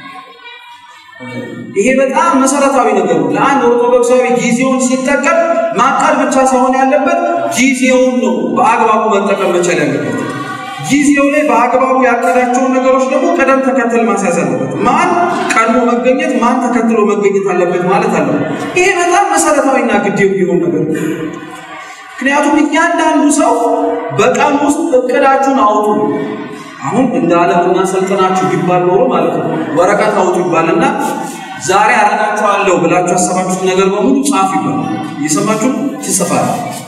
ይሄ በጣም መሰረታዊ ነገር ነው። ለአንድ ኦርቶዶክሳዊ ጊዜውን ሲጠቀም ማቀድ ብቻ ሳይሆን ያለበት ጊዜውን ነው በአግባቡ መጠቀም መቻል ያለበት። ጊዜው ላይ በአግባቡ ያቀዳቸውን ነገሮች ደግሞ ቅደም ተከተል ማስያዝ አለበት። ማን ቀድሞ መገኘት፣ ማን ተከትሎ መገኘት አለበት ማለት አለበት። ይሄ በጣም መሰረታዊና ግድ የሚሆን ነገር ነው። ምክንያቱም እያንዳንዱ ሰው በቀን ውስጥ እቅዳችሁን አውጡ። አሁን እንደ ዓለምና ሰልጥናችሁ ቢባል ኖሮ ማለት ነው ወረቀት አውጡ ይባልና ዛሬ አረጋችኋለሁ ብላችሁ ያሰባችሁት ነገር በሙሉ ጻፍ ይባላል። እየሰማችሁ ትጽፋል።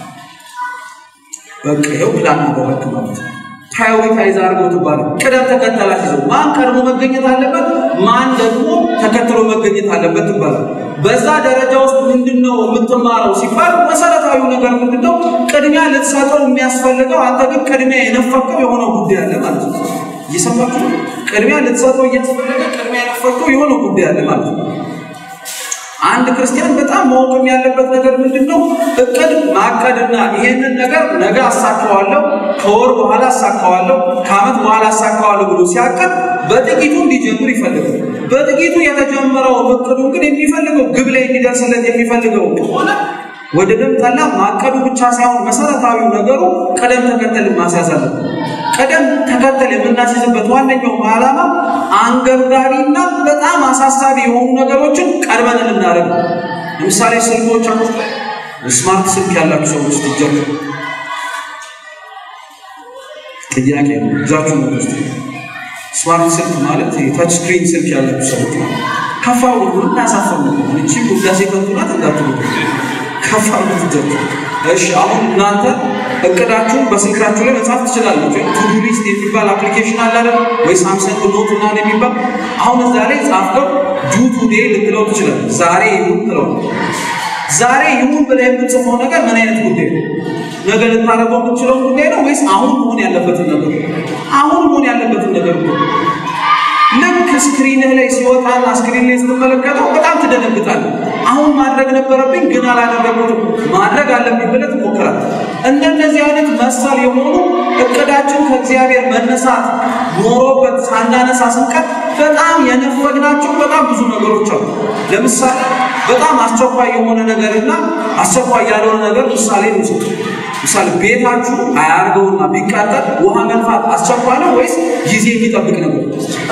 በቃ ይኸው ፕላን አደረግክ ማለት ነው። ፕራዮሪታይዝ አድርገው ትባላል። ቅደም ተከተላት ይዘው ማን ቀድሞ መገኘት አለበት፣ ማን ደግሞ ተከትሎ መገኘት አለበት ትባላል። በዛ ደረጃ ውስጥ ምንድነው የምትማረው ሲባል መሰረታዊው ነገር ምንድነው? ቅድሚያ ልትሰጠው የሚያስፈልገው አንተ ግን ቅድሚያ የነፈከው የሆነ ጉዳይ አለ ማለት ነው። እየሰማችሁ ቅድሚያ ልትሰጠው እያስፈለገ ቅድሚያ የነፈከው የሆነ ጉዳይ አለ ማለት ነው። አንድ ክርስቲያን በጣም ማወቅም ያለበት ነገር ምንድን ነው? እቅድ ማቀድና ይሄንን ነገር ነገ አሳካዋለሁ፣ ከወር በኋላ አሳካዋለሁ፣ ከዓመት በኋላ አሳካዋለሁ ብሎ ሲያቅድ በጥቂቱ እንዲጀምር ይፈልጋል። በጥቂቱ የተጀመረው እቅዱን ግን የሚፈልገው ግብ ላይ እንዲደርስለት የሚፈልገው ከሆነ ወደ ደም ጠላ ማቀዱ ብቻ ሳይሆን መሰረታዊው ነገሩ ቅደም ተከተል ማስያዝ አለበት። ቅደም ተከተል የምናስይዝበት ዋነኛው ዓላማ አንገብጋቢና በጣም አሳሳቢ የሆኑ ነገሮችን ቀድመን እንድናደርግ ነው። ለምሳሌ ስልኮቻችሁ ስማርት ስልክ ያላችሁ ሰዎች ትጀምሩ ጥያቄ ነው ይዛችሁ ነው ውስጥ ስማርት ስልክ ማለት የታች ስክሪን ስልክ ያላችሁ ሰዎች ማለት ከፋው ሁሉ ያሳፈሩ ነው። እቺ ውዳሴ ከንቱናት እንዳትሉ ከፋው ትጀምሩ እሺ አሁን እናንተ እቅዳችሁን በስልካችሁ ላይ መጻፍ ትችላላችሁ። ቱዱ ሊስት የሚባል አፕሊኬሽን አለ አይደል? ወይ ሳምሰንግ ኖት ምናምን የሚባል አሁን እዛ ላይ ጻፍከው ዱ ቱዴ ልትለው ትችላለህ። ዛሬ ይሁን ትለው። ዛሬ ይሁን ብለህ የምትጽፈው ነገር ምን አይነት ጉዳይ ነው? ነገ ልታደርገው የምትችለው ጉዳይ ነው ወይስ አሁን መሆን ያለበትን ነገር? አሁን መሆን ያለበትን ነገር ነው። ልክ ስክሪንህ ላይ ሲወጣና ስክሪን ላይ ስትመለከተው በጣም ትደነግጣለህ። አሁን ማድረግ ነበረብኝ ግን አላደረጉትም፣ ማድረግ አለብኝ ብለህ ትሞክራለህ። እንደነዚህ አይነት መሰል የሆኑ እቅዳችን ከእግዚአብሔር መነሳት ኖሮበት ሳናነሳ ስንቀር በጣም የነፈግናቸው በጣም ብዙ ነገሮች አሉ። ለምሳሌ በጣም አስቸኳይ የሆነ ነገርና አስቸኳይ ያልሆነ ነገር ምሳሌ ንውሰድ። ምሳሌ ቤታችሁ አያርገውና ቢቃጠል ውሃ መንፋት አስቸኳይ ነው ወይስ ጊዜ የሚጠብቅ ነገር?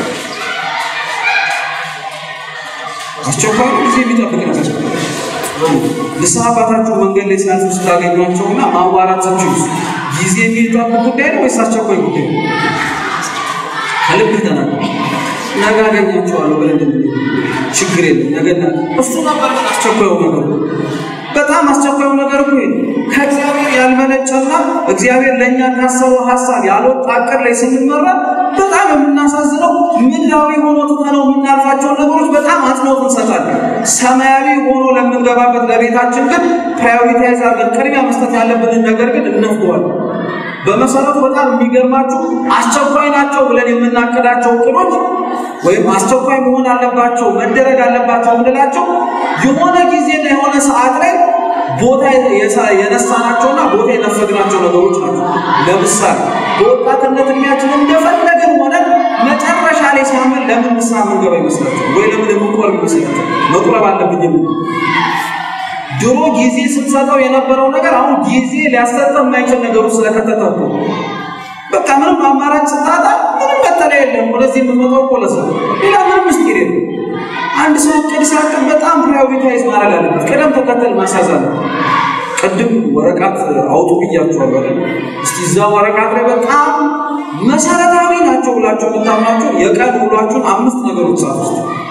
አስቸኳይ ጊዜ የሚጠብቅ ነገር። ንስሐ አባታችሁ መንገድ ላይ ሲያልፉ ስታገኟቸውና ማዋራት ስትችሉ ጊዜ የሚጠብቅ ጉዳይ ነው ወይስ አስቸኳይ ጉዳይ ነው? ከልብ ተናገር። ነገ አገኛቸዋለሁ ብለን ችግር የለም ነገና እሱ ነበር ግን አስቸኳዩ ነገር በጣም አስቸኳዩ ነገር እኮ ከእግዚአብሔር ያልመነጨና እግዚአብሔር ለእኛ ካሰበው ሀሳብ ያልወጣ አቅር ላይ ስንመራ በጣም የምናሳዝነው ምድራዊ ሆኖ ትተነው የምናልፋቸውን ነገሮች በጣም አጽንኦት እንሰጣለን። ሰማያዊ ሆኖ ለምንገባበት ለቤታችን ግን ፕራዮሪታይዝ አድርገን ቅድሚያ መስጠት ያለብንን ነገር ግን እነፍገዋለን። በመሰረቱ በጣም የሚገርማችሁ አስቸኳይ ናቸው ብለን የምናቅዳቸው እቅዶች ወይም አስቸኳይ መሆን አለባቸው መደረግ አለባቸው የምንላቸው የሆነ ጊዜና የሆነ ሰዓት ላይ ቦታ የነሳናቸውና ቦታ የነፈግናቸው ነገሮች ናቸው። ለምሳሌ በወጣትነት እድሜያችን እንደፈለገን ሆነን መጨረሻ ላይ ሲያምን ለምን ንስሐ የምንገባ ይመስላቸው ወይ ለምን የምንቆርብ ይመስላቸው? መቁረብ አለብኝ የምን ድሮ ጊዜ ስትሰጠው የነበረው ነገር አሁን ጊዜ ሊያሰጠው የማይችል ነገሩ ስለከተተው በቃ ምንም አማራጭ ስታጣ ምንም መጠለያ የለም። ወደዚህ የምትመጣው እኮ ለሰው ሌላ ምንም ምስጢር የለም። አንድ ሰው እቅድ ሲያቅድ በጣም ፕራዮሪታይዝ ማድረግ አለበት። ቅደም ተከተል ማስያዝ አለበት። ቅድም ወረቀት አውጡ ብያችኋለሁ አይደል? እስቲ እዛ ወረቀት ላይ በጣም መሰረታዊ ናቸው ብላችሁ የምታምናቸው የቀን ውሏችሁን አምስት ነገሮች ጻፉ።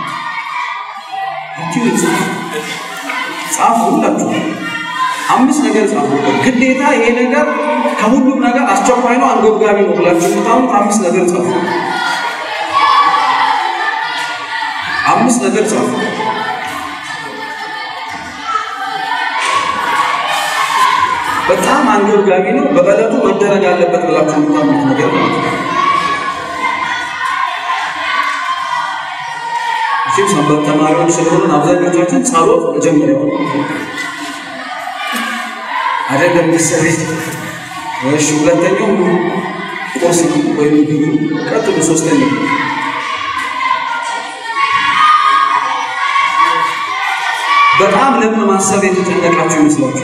ጻፉ ሁላችሁ አምስት ነገር ጻፉ። ግዴታ ይሄ ነገር ከሁሉም ነገር አስቸኳይ ነው፣ አንገብጋቢ ነው ብላችሁ የምታምኑት አምስት ነገር ጻፉ። አምስት ነገር ጻፉ። በጣም አንገብጋቢ ነው፣ በዕለቱ መደረግ አለበት ብላችሁ የምታምኑት ነገር ማለት ነው። እሺም ሰንበት ተማሪዎች ስለሆንን አብዛኞቻችን ጸሎት መጀመሪያው አይደለም ምሳሌ እሺ፣ ሁለተኛው ቁርስ ወይም ምግብ፣ ቀጥሎ ሶስተኛው በጣም ለምን ማሰብ የተጨነቃችሁ ይመስላችሁ?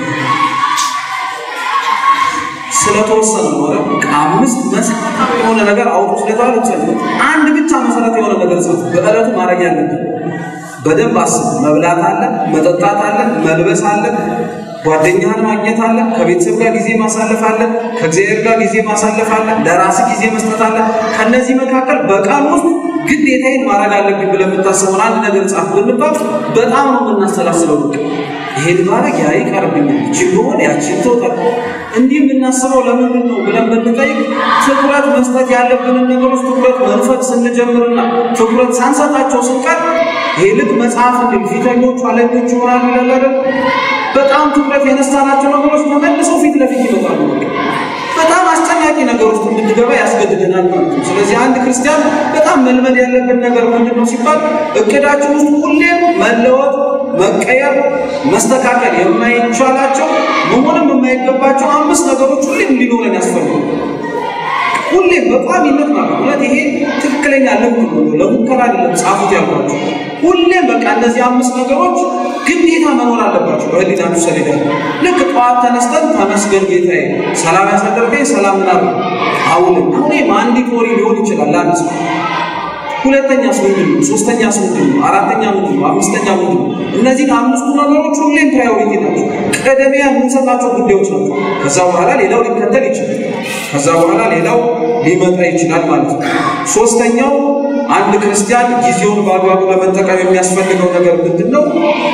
ስለተወሰነ ነው አይደል? አምስት መሰረታዊ የሆነ ነገር አውጡ ስለተባለ ጸሎት አንድ ብቻ መሰረት የሆነ ነገር ጸሎት በዕለቱ ማድረግ ያለብን በደንብ አስብ። መብላት አለ፣ መጠጣት አለ፣ መልበስ አለ፣ ጓደኛህን ማግኘት አለ፣ ከቤተሰብ ጋር ጊዜ ማሳለፍ አለ፣ ከእግዚአብሔር ጋር ጊዜ ማሳለፍ አለ፣ ለራስ ጊዜ መስጠት አለ። ከነዚህ መካከል በቀን ውስጥ ግዴታዬን ማድረግ አለብኝ ብለህ የምታስበውን አንድ ነገር ጻፍ ብንባል በጣም ነው የምናሰላስለው። በቃ ይሄን ማድረግ ያ ይቀርብኛል፣ ይቺ ቢሆን ያቺን ትወጣ እንዲህ የምናስበው ለምንድን ነው ብለን ብንጠይቅ ትኩረት መስጠት ያለብንን ነገሮች ትኩረት መንፈቅ ስንጀምርና ትኩረት ሳንሰጣቸው ስንቀር ይህ ልክ መጽሐፍ እንዲል ፊተኞቹ ኋለኞቹ ይሆናሉ ይላል አይደል? በጣም ትኩረት የነሳናቸው ነገሮች ተመልሰው ፊት ለፊት ይመጣሉ። በጣም አስጨናቂ ነገር ውስጥ እንድንገባ ያስገድደናል ማለት ነው። ስለዚህ አንድ ክርስቲያን በጣም መልመድ ያለብን ነገር ምንድን ነው ሲባል እቅዳችን ውስጥ ሁሌም መለወጥ፣ መቀየር፣ መስተካከል የማይቻላቸው መሆንም የማይገባቸው አምስት ነገሮች ሁሌም ሊኖረን ያስፈልጋል። ሁሌም በቋሚነት ማለት እውነት ይሄ ትክክለኛ ልምድ ነው። ለሙከራ አይደለም ጻፉት ያልኳቸው። ሁሌም በቃ እነዚህ አምስት ነገሮች ግዴታ መኖር አለባቸው በህሊናችሁ ሰሌዳ። ልክ ጠዋት ተነስተን ተመስገን ጌታዬ፣ ሰላም ያሳደርከኝ ሰላም ምናምን አውልን አሁን ማንዲቶሪ ሊሆን ይችላል ለአንድ ሰው ሁለተኛስ ምንድን ነው? ሶስተኛስ ምንድን ነው? አራተኛ ምንድን ነው? አምስተኛ ምንድን ነው? እነዚህን አምስቱ ነገሮች ሁሌም ፕራዮሪቲ ናቸው፣ ቅድሚያ የምንሰጣቸው ጉዳዮች ናቸው። ከዛ በኋላ ሌላው ሊከተል ይችላል። ከዛ በኋላ ሌላው ሊመጣ ይችላል ማለት ነው። ሶስተኛው አንድ ክርስቲያን ጊዜውን በአግባቡ ለመጠቀም የሚያስፈልገው ነገር ምንድን ነው?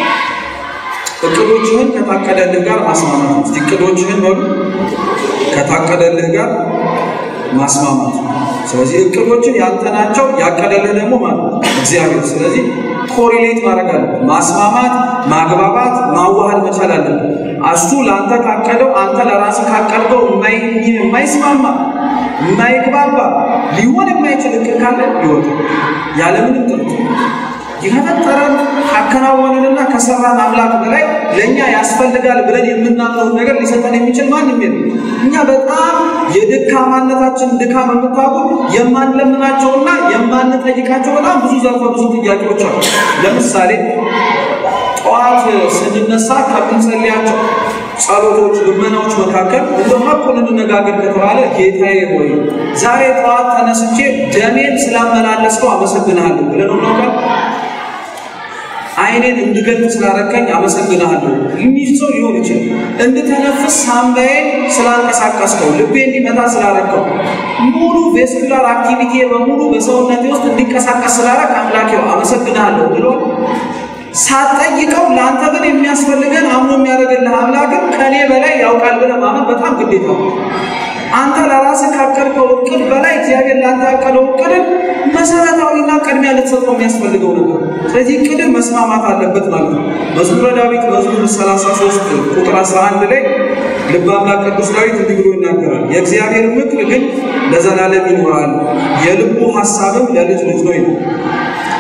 እቅዶችህን ከታቀደልህ ጋር ማስማማት ነው። እስቲ እቅዶችህን በሉ ከታቀደልህ ጋር ማስማማት ነው። ስለዚህ እቅዶችን ያንተ ናቸው፣ ያቀደልህ ደግሞ ማለት እግዚአብሔር። ስለዚህ ኮሪሌት ማድረግ አለ፣ ማስማማት፣ ማግባባት፣ ማዋሃድ መቻል አለ። እሱ ለአንተ ካቀደው አንተ ለራስህ ካቀድከው የማይስማማ የማይግባባ ሊሆን የማይችል እቅድ ካለ ይወጣ ያለምንም ጥርጥር የፈጠረን ካከናወነንና ከሰራን አምላክ በላይ ለእኛ ያስፈልጋል ብለን የምናምነውን ነገር ሊሰጠን የሚችል ማንም የለም። እኛ በጣም የድካማነታችን ድካም የምታውቁ የማንለምናቸውና የማንጠይቃቸው በጣም ብዙ ዘርፈ ብዙ ጥያቄዎች አሉ። ለምሳሌ ጠዋት ስንነሳ ከምንጸልያቸው ጸሎቶች፣ ልመናዎች መካከል እንደ ሀቁን እንነጋገር ከተባለ ጌታዬ ሆይ ዛሬ ጠዋት ተነስቼ ደሜን ስላመላለስከው አመሰግንሃለሁ ብለን እናውቃል። አይኔን እንድገልጥ ስላረከኝ አመሰግንሃለሁ የሚል ሰው ሊሆን ይችላል። እንድተነፍስ ሳምባዬን ስላንቀሳቀስከው፣ ልቤ እንዲመታ ስላረከው፣ ሙሉ ቬስኩላር አክቲቪቲ በሙሉ በሰውነቴ ውስጥ እንዲንቀሳቀስ ስላረክ አምላኬው አመሰግንሃለሁ ብሎ ሳትጠይቀው ለአንተ ግን የሚያስፈልገን አምኖ የሚያደርግልህ አምላክን ከኔ በላይ ያውቃል ብለህ ማመን በጣም ግዴታ ነው። አንተ ለራስህ ካቀድከው እቅድ በላይ እግዚአብሔር ለአንተ ያቀደው እቅድን መሰረታዊና ቅድሚያ ልትሰጠው የሚያስፈልገው ነገር። ስለዚህ እቅድን መስማማት አለበት ማለት ነው። መዝሙረ ዳዊት መዝሙር 33 ቁጥር 11 ላይ ልበ አምላክ ቅዱስ ዳዊት እንዲህ ብሎ ይናገራል። የእግዚአብሔር ምክር ግን ለዘላለም ይኖራል፣ የልቡ ሀሳብም ለልጅ ልጅ ነው ይላል።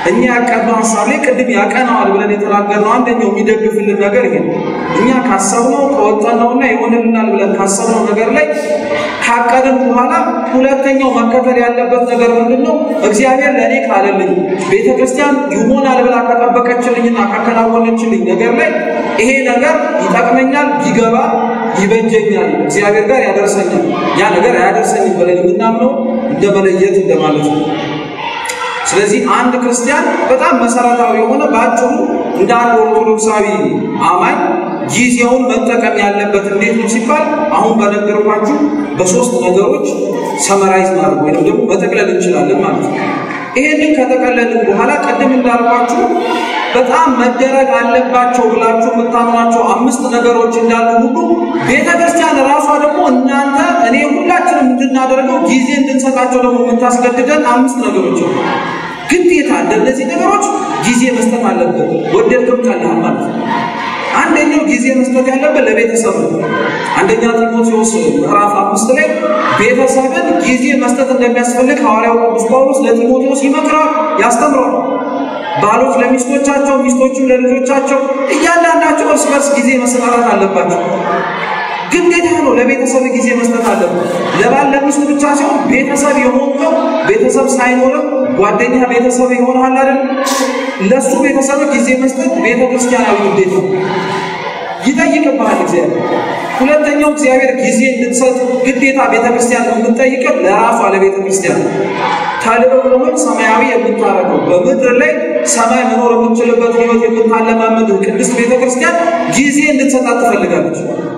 እኛ ያቀድነው ሀሳብ ላይ ቅድም ያቀናዋል ብለን የተናገርነው አንደኛው የሚደግፍልን ነገር ይሄ ነው። እኛ ካሰብነው ከወጠነውና ይሆንልናል ብለን ካሰብነው ነገር ላይ ካቀድን በኋላ ሁለተኛው መከተል ያለበት ነገር ምንድን ነው? እግዚአብሔር ለእኔ ካለልኝ ቤተ ክርስቲያን ይሆናል ብላ ከጠበቀችልኝና ካከናወነችልኝ ነገር ላይ ይሄ ነገር ይጠቅመኛል፣ ይገባ፣ ይበጀኛል፣ እግዚአብሔር ጋር ያደርሰኛል፣ ያ ነገር አያደርሰኝም ብለን የምናምነው እንደ መለየት እንደማለት ነው። ስለዚህ አንድ ክርስቲያን በጣም መሰረታዊ የሆነ በአጭሩ እንደ አንድ ኦርቶዶክሳዊ አማኝ ጊዜውን መጠቀም ያለበት እንዴት ነው ሲባል አሁን በነገርኳችሁ በሶስት ነገሮች ሰመራይዝ ማድረግ ወይም ደግሞ መጠቅለል እንችላለን ማለት ነው። ይሄንን ከጠቀለልን በኋላ ቅድም እንዳልኳችሁ በጣም መደረግ አለባቸው ብላችሁ የምታምኗቸው አምስት ነገሮች እንዳሉ ሁሉ ቤተ ክርስቲያን ራሷ ደግሞ እናንተ እኔ ሁላችንም እንድናደርገው ጊዜ እንድንሰጣቸው ደግሞ የምታስገድደን አምስት ነገሮች ነው። ግዴታ እንደነዚህ ነገሮች ጊዜ መስጠት አለብን፣ ወደድክም ጠላህም ማለት ነው። አንደኛው ጊዜ መስጠት ያለብን ለቤተሰብ ነው። አንደኛ ጢሞቴዎስ ምዕራፍ አምስት ላይ ቤተሰብን ጊዜ መስጠት እንደሚያስፈልግ ሐዋርያው ቅዱስ ጳውሎስ ለጢሞቴዎስ ይመክራል፣ ያስተምረዋል። ባሎች ለሚስቶቻቸው፣ ሚስቶችም ለልጆቻቸው እያንዳንዳቸው እርስ በርስ ጊዜ መሰጣጣት አለባቸው። ግዴታ ነው። ለቤተሰብ ጊዜ መስጠት አለበት። ለባል ለሚስት ብቻ ሲሆን ቤተሰብ የሆንከው ቤተሰብ ሳይኖርም ጓደኛ ቤተሰብ ይሆናል አይደል? ለሱ ቤተሰብ ጊዜ መስጠት ቤተ ክርስቲያናዊ ግዴታ ይጠይቅብሃል እግዚአብሔር። ሁለተኛው እግዚአብሔር ጊዜ እንድትሰጥ ግዴታ ቤተ ክርስቲያን የምትጠይቀን ለራሷ ለቤተ ክርስቲያን ተልእኮውን ሰማያዊ የምታደርገው በምድር ላይ ሰማይ መኖር የምንችልበት ሕይወት የምታለማመድ ቅድስት ቤተ ክርስቲያን ጊዜ እንድትሰጣት ትፈልጋለች።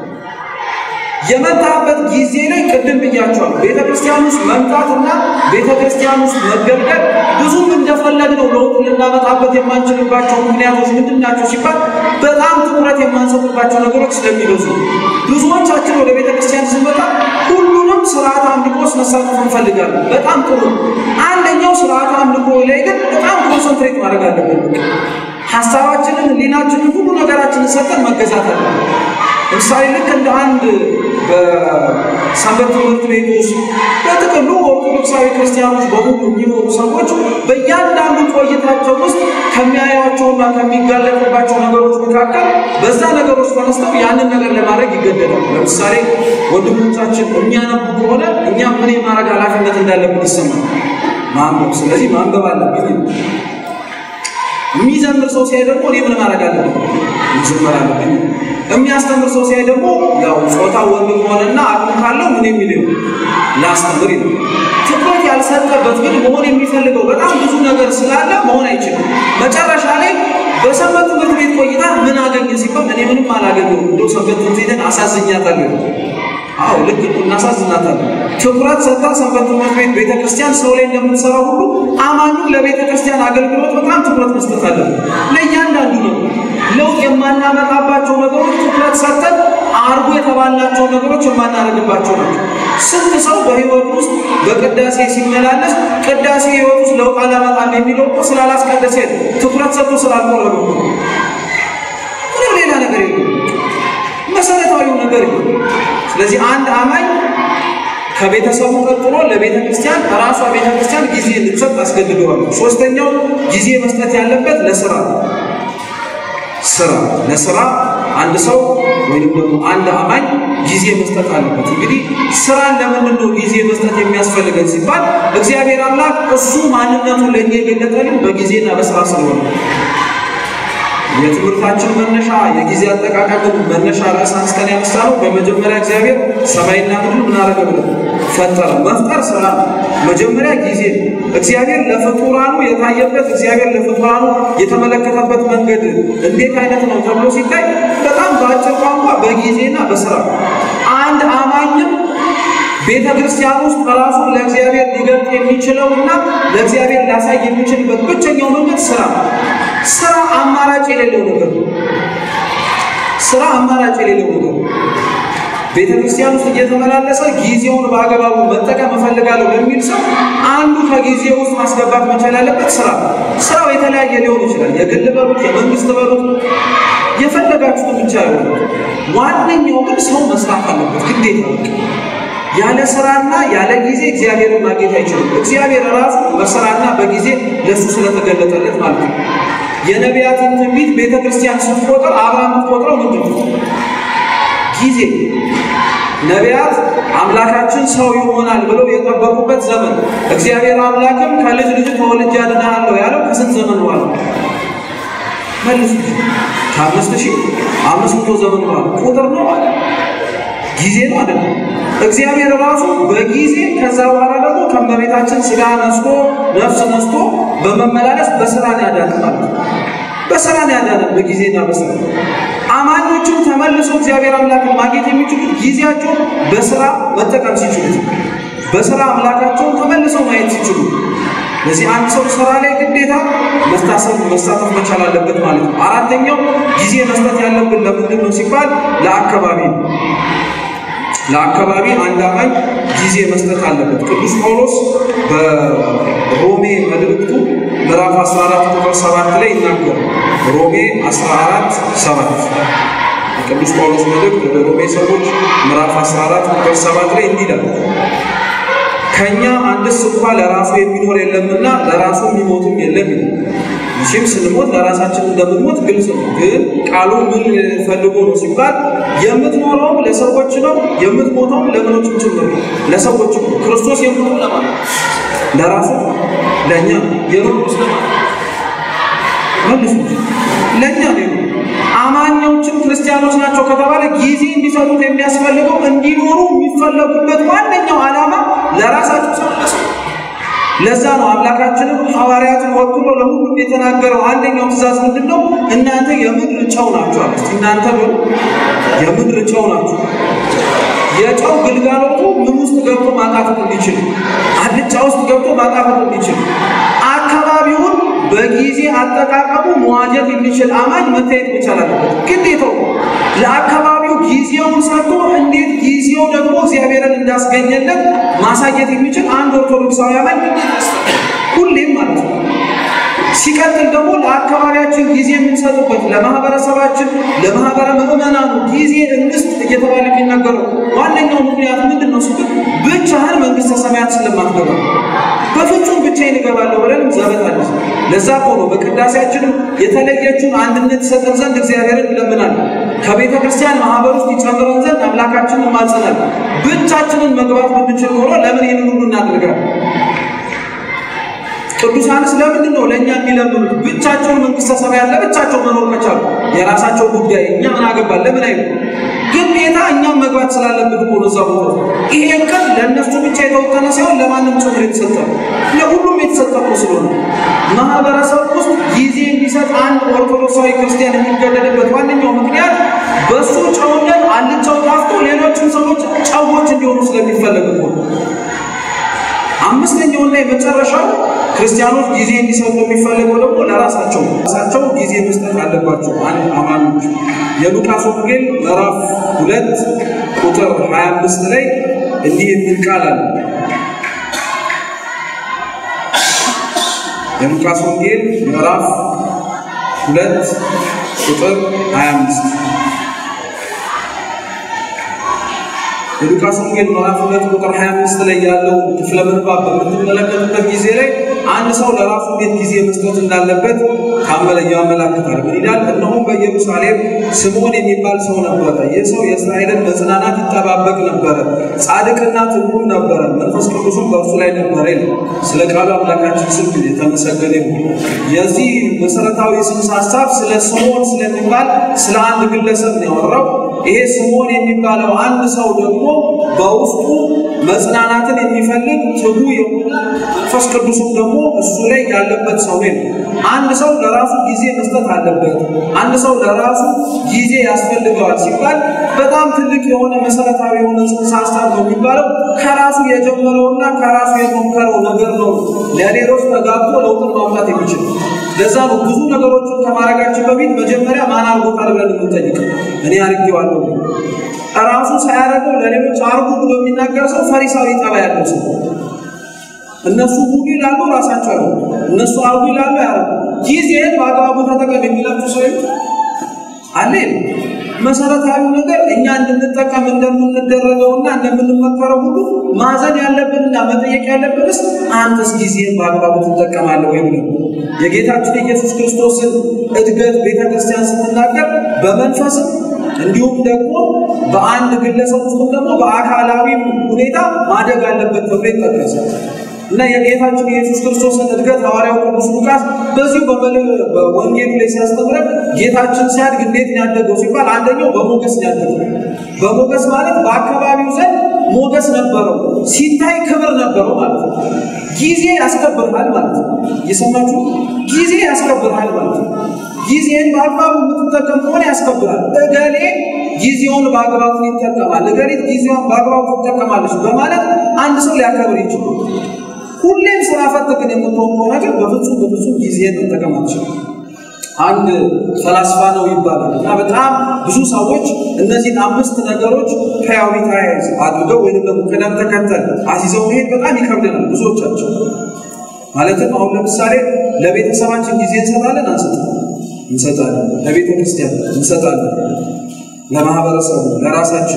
የመጣበት ጊዜ ላይ ቅድም ብያቸዋል። ቤተ ክርስቲያን ውስጥ መምጣትና ቤተ ክርስቲያን ውስጥ መገልገል ብዙም እንደፈለግነው ለውጥ ልናመጣበት የማንችልባቸው ምክንያቶች ምንድን ናቸው ሲባል በጣም ትኩረት የማንሰጥባቸው ነገሮች ስለሚበዙ ብዙዎቻችን ወደ ቤተ ክርስቲያን ስንመጣ ሁሉንም ስርዓት አምልኮስ መሳተፍ እንፈልጋለን። በጣም ጥሩ። አንደኛው ስርዓት አምልኮ ላይ ግን በጣም ኮንሰንትሬት ማድረግ አለብን። ሀሳባችንን፣ ህሊናችንን፣ ሁሉ ነገራችንን ሰጠን መገዛት አለብን። ለምሳሌ ልክ እንደ አንድ በሰንበት ትምህርት ቤት ውስጥ በጥቅሉ ኦርቶዶክሳዊ ክርስቲያኖች በሙሉ የሚኖሩ ሰዎች በእያንዳንዱ ቆይታቸው ውስጥ ከሚያዩዋቸውና ከሚጋለጡባቸው ነገሮች መካከል በዛ ነገሮች ተነስተው ያንን ነገር ለማድረግ ይገደዳል። ለምሳሌ ወንድሞቻችን የሚያነቡ ከሆነ እኛ ምን የማድረግ ኃላፊነት እንዳለብን ይሰማል። ማንበብ። ስለዚህ ማንበብ አለብኝ። የሚዘምር ሰው ሲያይ ደግሞ እኔ ምን ማድረግ አለብኝ? መዘመር አለብኝ። የሚያስተምር ሰው ሲያይ ደግሞ ያው ጾታ ወንድ ከሆነና አቅም ካለው ምን የሚል ላስተምር ይላል። ትኩረት ያልሰጠበት ግን መሆን የሚፈልገው በጣም ብዙ ነገር ስላለ መሆን አይችልም። መጨረሻ ላይ በሰንበት ትምህርት ቤት ቆይታ ምን አገኘ ሲባል እኔ ምንም አላገኘሁም፣ እንደው ሰንበት ትምህርት ቤትን አሳዝኛታለሁ። አዎ ልክ እናሳዝናታለን። ትኩረት ሰጥታ ሰንበት ትምህርት ቤት ቤተ ክርስቲያን ሰው ላይ እንደምትሰራ ሁሉ አማኙን ለቤተ ክርስቲያን አገልግሎት በጣም ትኩረት መስጠት አለን። ለእያንዳንዱ ነው ለውጥ የማናመጣባቸው ነገሮች ትኩረት ሰጥተን አርጎ የተባልናቸው ነገሮች የማናደርግባቸው ናቸው። ስንት ሰው በህይወት ውስጥ በቅዳሴ ሲመላለስ ቅዳሴ ህይወት ውስጥ ለውጥ አላመጣም የሚለው እኮ ስላላስቀደሰ ትኩረት ሰጥቶ ስላልቆረበ ምንም ሌላ ነገር የለም። መሰረታዊው ነገር የለም። ስለዚህ አንድ አማኝ ከቤተሰቡ ቀጥሎ ለቤተ ክርስቲያን ራሷ ቤተ ክርስቲያን ጊዜ እንድትሰጥ አስገድደዋል። ሶስተኛው ጊዜ መስጠት ያለበት ለስራ ስራ ለስራ አንድ ሰው ወይም ደግሞ አንድ አማኝ ጊዜ መስጠት አለበት። እንግዲህ ስራን ለምንድን ነው ጊዜ መስጠት የሚያስፈልገን ሲባል እግዚአብሔር አምላክ እሱ ማንነቱን ለእኛ የገለጠልን በጊዜና በስራ ስለሆነ የትምህርታችን መነሻ የጊዜ አጠቃቀም መነሻ ርዕስ አንስተን ያነሳነው በመጀመሪያ እግዚአብሔር ሰማይና ምድር ምን አደረገ ብለን ፈጠረ። መፍጠር ስራ ነው። መጀመሪያ ጊዜ ነው። እግዚአብሔር ለፍጡራኑ የታየበት እግዚአብሔር ለፍጡራኑ የተመለከተበት መንገድ እንዴት አይነት ነው ተብሎ ሲታይ በጣም በአጭር ቋንቋ በጊዜና በስራ አንድ አማኝም ቤተ ክርስቲያን ውስጥ ራሱን ለእግዚአብሔር ሊገልጥ የሚችለው እና ለእግዚአብሔር ሊያሳይ የሚችልበት ብቸኛው መንገድ ስራ ነው። ስራ አማራጭ የሌለው ነገር ነው። ስራ አማራጭ የሌለው ነገር ነው። ቤተ ክርስቲያን ውስጥ እየተመላለሰ ጊዜውን በአግባቡ መጠቀም እፈልጋለሁ ለሚል ሰው አንዱ ከጊዜ ውስጥ ማስገባት መቻል ያለበት ስራ። ስራው የተለያየ ሊሆን ይችላል። የግል በሉት፣ የመንግስት በሉት፣ የፈለጋችሁትን ብቻ ይሆን። ዋነኛው ግን ሰው መስራት አለበት ግዴታ። ያለ ስራና ያለ ጊዜ እግዚአብሔርን ማግኘት አይችልም። እግዚአብሔር ራሱ በስራና በጊዜ ለእሱ ስለተገለጠለት ማለት ነው። የነቢያትን ትንቢት ቤተ ክርስቲያን ስትቆጥር አብራ የምትቆጥረው ምንድን ነው? ጊዜ ነቢያት አምላካችን ሰው ይሆናል ብለው የጠበቁበት ዘመን እግዚአብሔር አምላክም ከልጅ ልጅ ተወልጄ አድንሃለሁ ያለው ከስንት ዘመን በኋላ መልሱ? ከአምስት ሺህ አምስት መቶ ዘመን በኋላ ቁጥር ነው አለ ጊዜ ነው አይደለም። እግዚአብሔር ራሱ በጊዜ ከዛ በኋላ ደግሞ ከእመቤታችን ስጋ ነስቶ ነፍስ ነስቶ በመመላለስ በስራ ነው ያዳነን ማለት ነው። በስራ ነው ያዳነን በጊዜና በስራ አማኞችም ተመልሰው እግዚአብሔር አምላክን ማግኘት የሚችሉት ጊዜያቸውን በስራ መጠቀም ሲችሉት፣ በስራ አምላካቸውን ተመልሰው ማየት ሲችሉ። ለዚህ አንድ ሰው ስራ ላይ ግዴታ መታሰብ መሳተፍ መቻል አለበት ማለት ነው። አራተኛው ጊዜ መስጠት ያለብን ለምንድን ነው ሲባል ለአካባቢ ነው። ለአካባቢ አንድ አማኝ ጊዜ መስጠት አለበት። ቅዱስ ጳውሎስ በሮሜ መልእክቱ ምዕራፍ 14 ቁጥር 7 ላይ ይናገራል። ሮሜ 14 7 ቅዱስ ጳውሎስ መልእክት ወደ ሮሜ ሰዎች ምዕራፍ 14 ቁጥር 7 ላይ እንዲህ ይላል ከእኛ አንድስ እንኳ ለራሱ የሚኖር የለምና ለራሱ የሚሞትም የለም ይላል። መቼም ስንሞት ለራሳችን እንደምንሞት ግልጽ ነው። ግን ቃሉ ምን ፈልጎ ነው ሲባል የምትኖረውም ለሰዎች ነው፣ የምትሞተውም ለምኖችም ጭምር ነው፣ ለሰዎች ነው። ክርስቶስ የሞተው ለማለት ለራሱ ለእኛ የኖሩ ስለማለት መልሱ ለእኛ ነው። አማኞችም ክርስቲያኖች ናቸው ከተባለ ጊዜ እንዲሰጡት የሚያስፈልገው እንዲኖሩ የሚፈለጉበት ዋነኛው ዓላማ ለራሳቸው ሰው ለሰው ለዛ ነው አምላካችንም ሐዋርያትን ወክሎ ለሁሉም የተናገረው አንደኛው ትእዛዝ ምንድን ነው? እናንተ የምድር ጨው ናችሁ አለ። እስቲ እናንተ በሉ የምድር ጨው ናችሁ። የጨው ግልጋሎቱ ምን ውስጥ ገብቶ ማጣፈጥ እንዲችል፣ አልጫ ውስጥ ገብቶ ማጣፈጥ እንዲችል፣ አካባቢውን በጊዜ አጠቃቀሙ መዋጀት የሚችል አማኝ መታየት መቻል አለበት። ግዴታው ለአካባቢው ጊዜውን ሰጥቶ እንዴት ጊዜው ደግሞ እግዚአብሔርን እንዳስገኘለት ማሳየት የሚችል አንድ ኦርቶዶክሳዊ አማኝ ሁሌም ማለት ነው። ሲቀጥል ደግሞ ለአካባቢያችን ጊዜ የምንሰጥበት ለማህበረሰባችን፣ ለማህበረ ምዕመናኑ ጊዜ እንስጥ እየተባለ የሚነገረው ዋነኛው ምክንያት ምንድን ነው ስትል ብቻህን መንግስተ ሰማያት ስለማትገባ በፍጹም ብቻዬን እገባለሁ ብለንም ዘበት አለ። ለዛ እኮ ነው በቅዳሴያችንም የተለየችውን አንድነት ይሰጠን ዘንድ እግዚአብሔርን እንለምናለን። ከቤተ ክርስቲያን ማህበር ውስጥ ይጨምረን ዘንድ አምላካችንን ማጸናል። ብቻችንን መግባት ብንችል ኖሮ ለምን ይህንን ሁሉ እናደርጋለን? ቅዱሳንስ ለምንድን ነው ለእኛ የሚለምኑት? ብቻቸውን መንግስተ ሰማያት ለብቻቸው መኖር መቻሉ የራሳቸው ጉዳይ፣ እኛ ምን አገባን? ለምን አይሉ ግዴታ እኛም መግባት ስላለብን እኮ ነው እዛ ቦታ። ይሄ ቀን ለእነሱ ብቻ የተወጠነ ሳይሆን ለማንም ጭምር የተሰጠ ነው። ለሁሉም የተሰጠ እኮ ስለሆነ ማህበረሰብ ውስጥ ጊዜ እንዲሰጥ አንድ ኦርቶዶክሳዊ ክርስቲያን የሚገደድበት ዋነኛው ምክንያት በእሱ ጨውነት አልጫው ጣፍቶ ሌሎችም ሰዎች ጨዎች እንዲሆኑ ስለሚፈለግ እኮ ነው። አምስተኛውና የመጨረሻው ክርስቲያኖች ጊዜ እንዲሰጡ የሚፈልገው ደግሞ ለራሳቸው ራሳቸው ጊዜ መስጠት አለባቸው። አንድ አማኞች የሉቃስ ወንጌል ምዕራፍ ሁለት ቁጥር 25 ላይ እንዲህ የሚል ቃል አለ። የሉቃስ ወንጌል ምዕራፍ ሁለት ቁጥር 25 የሉቃስ ወንጌል ምዕራፍ ሁለት ቁጥር 25 ላይ ያለው ክፍለ ምንባብ በምትመለከቱበት ጊዜ ላይ አንድ ሰው ለራሱ እንዴት ጊዜ መስጠት እንዳለበት ካመለ ያመላክታል። ምን ይላል? እነሆም በኢየሩሳሌም ስምዖን የሚባል ሰው ነበረ። ይህ ሰው የእስራኤልን መጽናናት ይጠባበቅ ነበረ፣ ጻድቅና ትጉም ነበረ፣ መንፈስ ቅዱስም በእርሱ ላይ ነበረ ይላል። ስለ ቃሉ አምላካችን ስም የተመሰገነ ይሁን። የዚህ መሰረታዊ ጽንሰ ሀሳብ ስለ ስምዖን ስለሚባል ስለ አንድ ግለሰብ ነው ያወራው። ይሄ ስምዖን የሚባለው አንድ ሰው ደግሞ በውስጡ መጽናናትን የሚፈልግ ትጉ የሆነ መንፈስ ቅዱስም ደግሞ እሱ ላይ ያለበት ሰው ነው። አንድ ሰው ለራሱ ጊዜ መስጠት አለበት። አንድ ሰው ለራሱ ጊዜ ያስፈልገዋል ሲባል በጣም ትልቅ የሆነ መሰረታዊ የሆነ ጽንሰ ሀሳብ ነው የሚባለው ከራሱ የጀመረውና ከራሱ የሞከረው ነገር ነው ለሌሎች ተጋብቶ ለውጥን ማምጣት የሚችል ለዛ ነው ብዙ ነገሮችን ከማድረጋችን በፊት መጀመሪያ ማን አርጎታል ብለን የምንጠይቅ እኔ አርጌዋለሁ ራሱ ሳያደርገው ለሌሎች አርጉ ብሎ የሚናገር ሰው ፈሪሳዊ ጠባ ያለው ሰው እነሱ ሁሉ ይላሉ፣ ራሳቸው ያሉ እነሱ አርጉ ይላሉ፣ ያረጉ ጊዜህን በአግባቡ ተጠቀም የሚላችሁ ሰው አለ መሰረታዊ ነገር እኛ እንድንጠቀም እንደምንደረገውና እንደምንመከረው ሁሉ ማዘን ያለብንና መጠየቅ ያለብንስ አንተስ ጊዜን በአግባቡ ትጠቀማለህ ወይ ብለን የጌታችን የኢየሱስ ክርስቶስን እድገት ቤተ ክርስቲያን ስትናገር በመንፈስም እንዲሁም ደግሞ በአንድ ግለሰብ ውስጥ ደግሞ በአካላዊ ሁኔታ ማደግ አለበት ተብሎ ይጠቀሳል። እና የጌታችን የኢየሱስ ክርስቶስን እድገት ሐዋርያው ቅዱስ ሉቃስ በዚሁ በወንጌሉ ላይ ሲያስተምረን ጌታችን ሲያድግ እንዴት ነው ያደገው ሲባል አንደኛው በሞገስ ነው ያደገው። በሞገስ ማለት በአካባቢው ዘንድ ሞገስ ነበረው፣ ሲታይ ክብር ነበረው ማለት ነው። ጊዜ ያስከብርሃል ማለት ነው። እየሰማችሁ ጊዜ ያስከብርሃል ማለት ነው። ጊዜን በአግባቡ የምትጠቀም ከሆነ ያስከብራል። እገሌ ጊዜውን በአግባቡ ይጠቀማል፣ እገሌት ጊዜዋን በአግባቡ ትጠቀማለች በማለት አንድ ሰው ሊያከብር ይችላል። ሁሌም ስራ ፈት ግን የምትሆን ከሆነ ግን በፍጹም በፍጹም ጊዜን መጠቀም አትችልም። አንድ ፈላስፋ ነው ይባላል እና በጣም ብዙ ሰዎች እነዚህን አምስት ነገሮች ፕራዮሪታይዝ አድርገው ወይም ደግሞ ቅደም ተከተል አስይዘው መሄድ በጣም ይከብደናል ብዙዎቻቸው። ማለትም አሁን ለምሳሌ ለቤተሰባችን ጊዜ እንሰጣለን አንሰጥም? እንሰጣለን። ለቤተ ክርስቲያን እንሰጣለን። ለማህበረሰቡ፣ ለራሳችን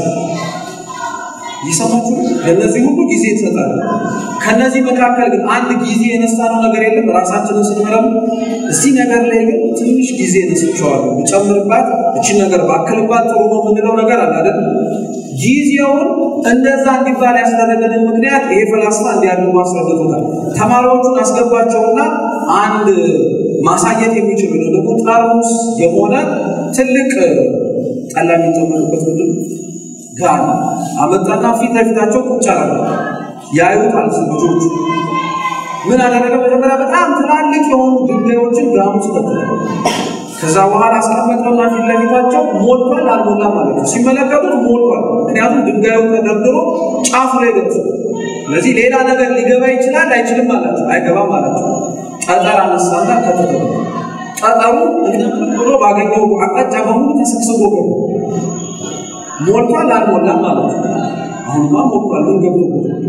ይሰማችሁ ለእነዚህ ሁሉ ጊዜ እንሰጣለን። ከነዚህ መካከል ግን አንድ ጊዜ የነሳነው ነገር የለም። ራሳችንን ስንመረምር እዚህ ነገር ላይ ግን ትንሽ ጊዜ ነስቸዋለሁ፣ ብጨምርባት፣ እችን ነገር ባክልባት ጥሩ ነው የምንለው ነገር አለ አይደል? ጊዜውን እንደዛ እንዲባል ያስደረገንን ምክንያት ይሄ ፈላስፋ እንዲያድርጉ አስረድቶታል። ተማሪዎቹን አስገባቸውና አንድ ማሳየት የሚችሉ ነው ደግሞ ጠርሙስ የሆነ ትልቅ ጠላ የሚጠመቅበት ምንድን ጋር አመጣና ፊት ለፊታቸው ቁጭ አለ። ያዩታል ልጆቹ። ምን አደረገ? መጀመሪያ በጣም ትላልቅ የሆኑ ድንጋዮችን ጋር ውስጥ ከተተ። ከዛ በኋላ አስቀመጠውና ፊት ለፊታቸው ሞልቷል አልሞላም ማለት ነው። ሲመለከቱት ሞልቷል። ምክንያቱም ድንጋዩ ተደርድሮ ጫፉ ላይ ደርሶ፣ ስለዚህ ሌላ ነገር ሊገባ ይችላል አይችልም ማለት አይገባም ማለት ነው። ጠጠር አነሳና ከተተ። ጠጠሩ እንደምን ብሎ ባገኘው አቅጣጫ በሙሉ ተሰብስቦ ገባ። ሞልቷል አልሞላም ማለት ነው። አሁንማ ሞልቷል። ምን ገብቶበታል?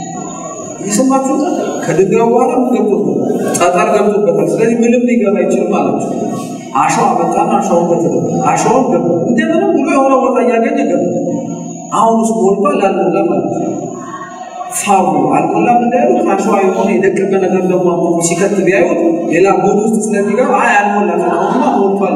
እየሰማችሁ ከድንጋዩ በኋላ ምን ገብቶበታል? ጠጠር ገብቶበታል። ስለዚህ ምንም ሊገባ አይችልም ማለት ነው። አሸዋ መጣና አሸዋውን ከተገባ አሸዋውን ገባ። እንደምንም ብሎ የሆነ ቦታ እያገኘ ገባ። አሁን ውስጥ ሞልቷል አልሞላም ማለት ነው። ፋሩ አልሞላም እንዳያሉት ከአሸዋ የሆነ የደቀቀ ነገር ደግሞ ሲከት ቢያዩት ሌላ ጎን ውስጥ ስለሚገባ አይ አልሞላም፣ አሁንማ ሞልቷል።